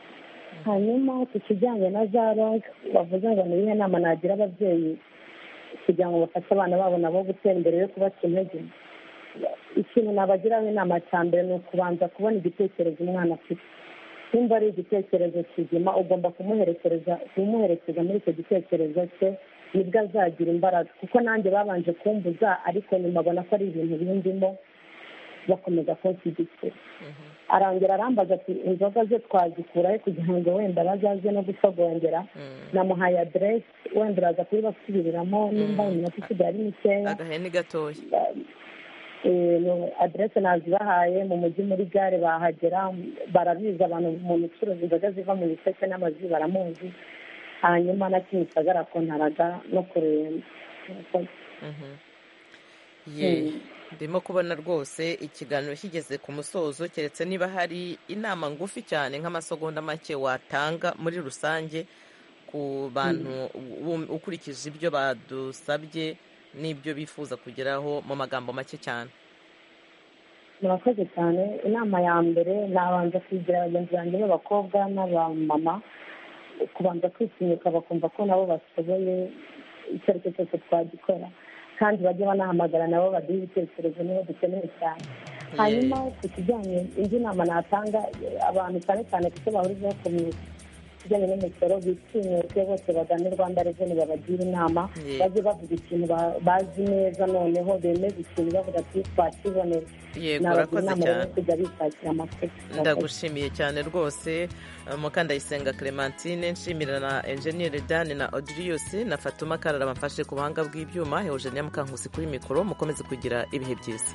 hanyuma ku kijyanye na za rog bavuze ngo ni iyihe nama nagira ababyeyi kugira ngo bafashe abana babo nabo gutera imbere yo kubaca intege ikintu nabagiraho inama cya mbere ni ukubanza kubona igitekerezo umwana afite nimba ari igitekerezo kizima ugomba kumuherekereza kumuherekeza muri icyo gitekerezo cye nibwo azagira imbaraga kuko nanjye babanje kumbuza ariko nyuma abona ko ari ibintu bindimo bakomeza kunshyigikira arangira arambaza ati inzoga ze twazikurahe kugira ngo wenda bazaze no gusogongera namuhaye aderesi wenda uraza kubibasubiriramo nimba iminota isigaye ari mikeya agahene gatoya Eh, no, aderese nazibahaye mu mujyi muri gare bahagera barabizi abantu mu micuruzi inzoga ziva mu biseke n'amazi baramuzi hanyuma na kimwe gisagara kontaraga no kuremba Murakoze. ye Mm. ndimo kubona rwose ikiganiro kigeze ku musozo keretse niba hari inama ngufi cyane nk'amasegonda make watanga muri rusange ku bantu u- ukurikije ibyo badusabye n'ibyo bifuza kugeraho mu magambo make cyane murakoze cyane inama ya mbere nabanza kugira bagenzi banjye b'abakobwa n'abamama kubanza kwitinyuka bakumva ko nabo bashoboye icyo ari cyo cyose twagikora kandi bajye banahamagara nabo baduhe ibitekerezo niba dukeneye cyane hanyuma ku kijyanye indi nama natanga abantu cyane cyane kuko bahurizaho komite kijyanye n'imisoro bitinyuke bose bagane rwanda reveni babagire inama Yeah. bajye bavuga ikintu ba- bazi neza noneho bemeze ikintu bavuga ati twakibonera Yego, nabagira urakoze inama rero cyane. kujya bishakira amakuru ndagushimiye cyane rwose Uh, mukandayisenga clementine nshimira na enjeniyeri dani na odirius na fatuma karara bamfashe ku buhanga bw'ibyuma hejuru ya mukankusi kuri mikoro mukomeze kugira ibihe byiza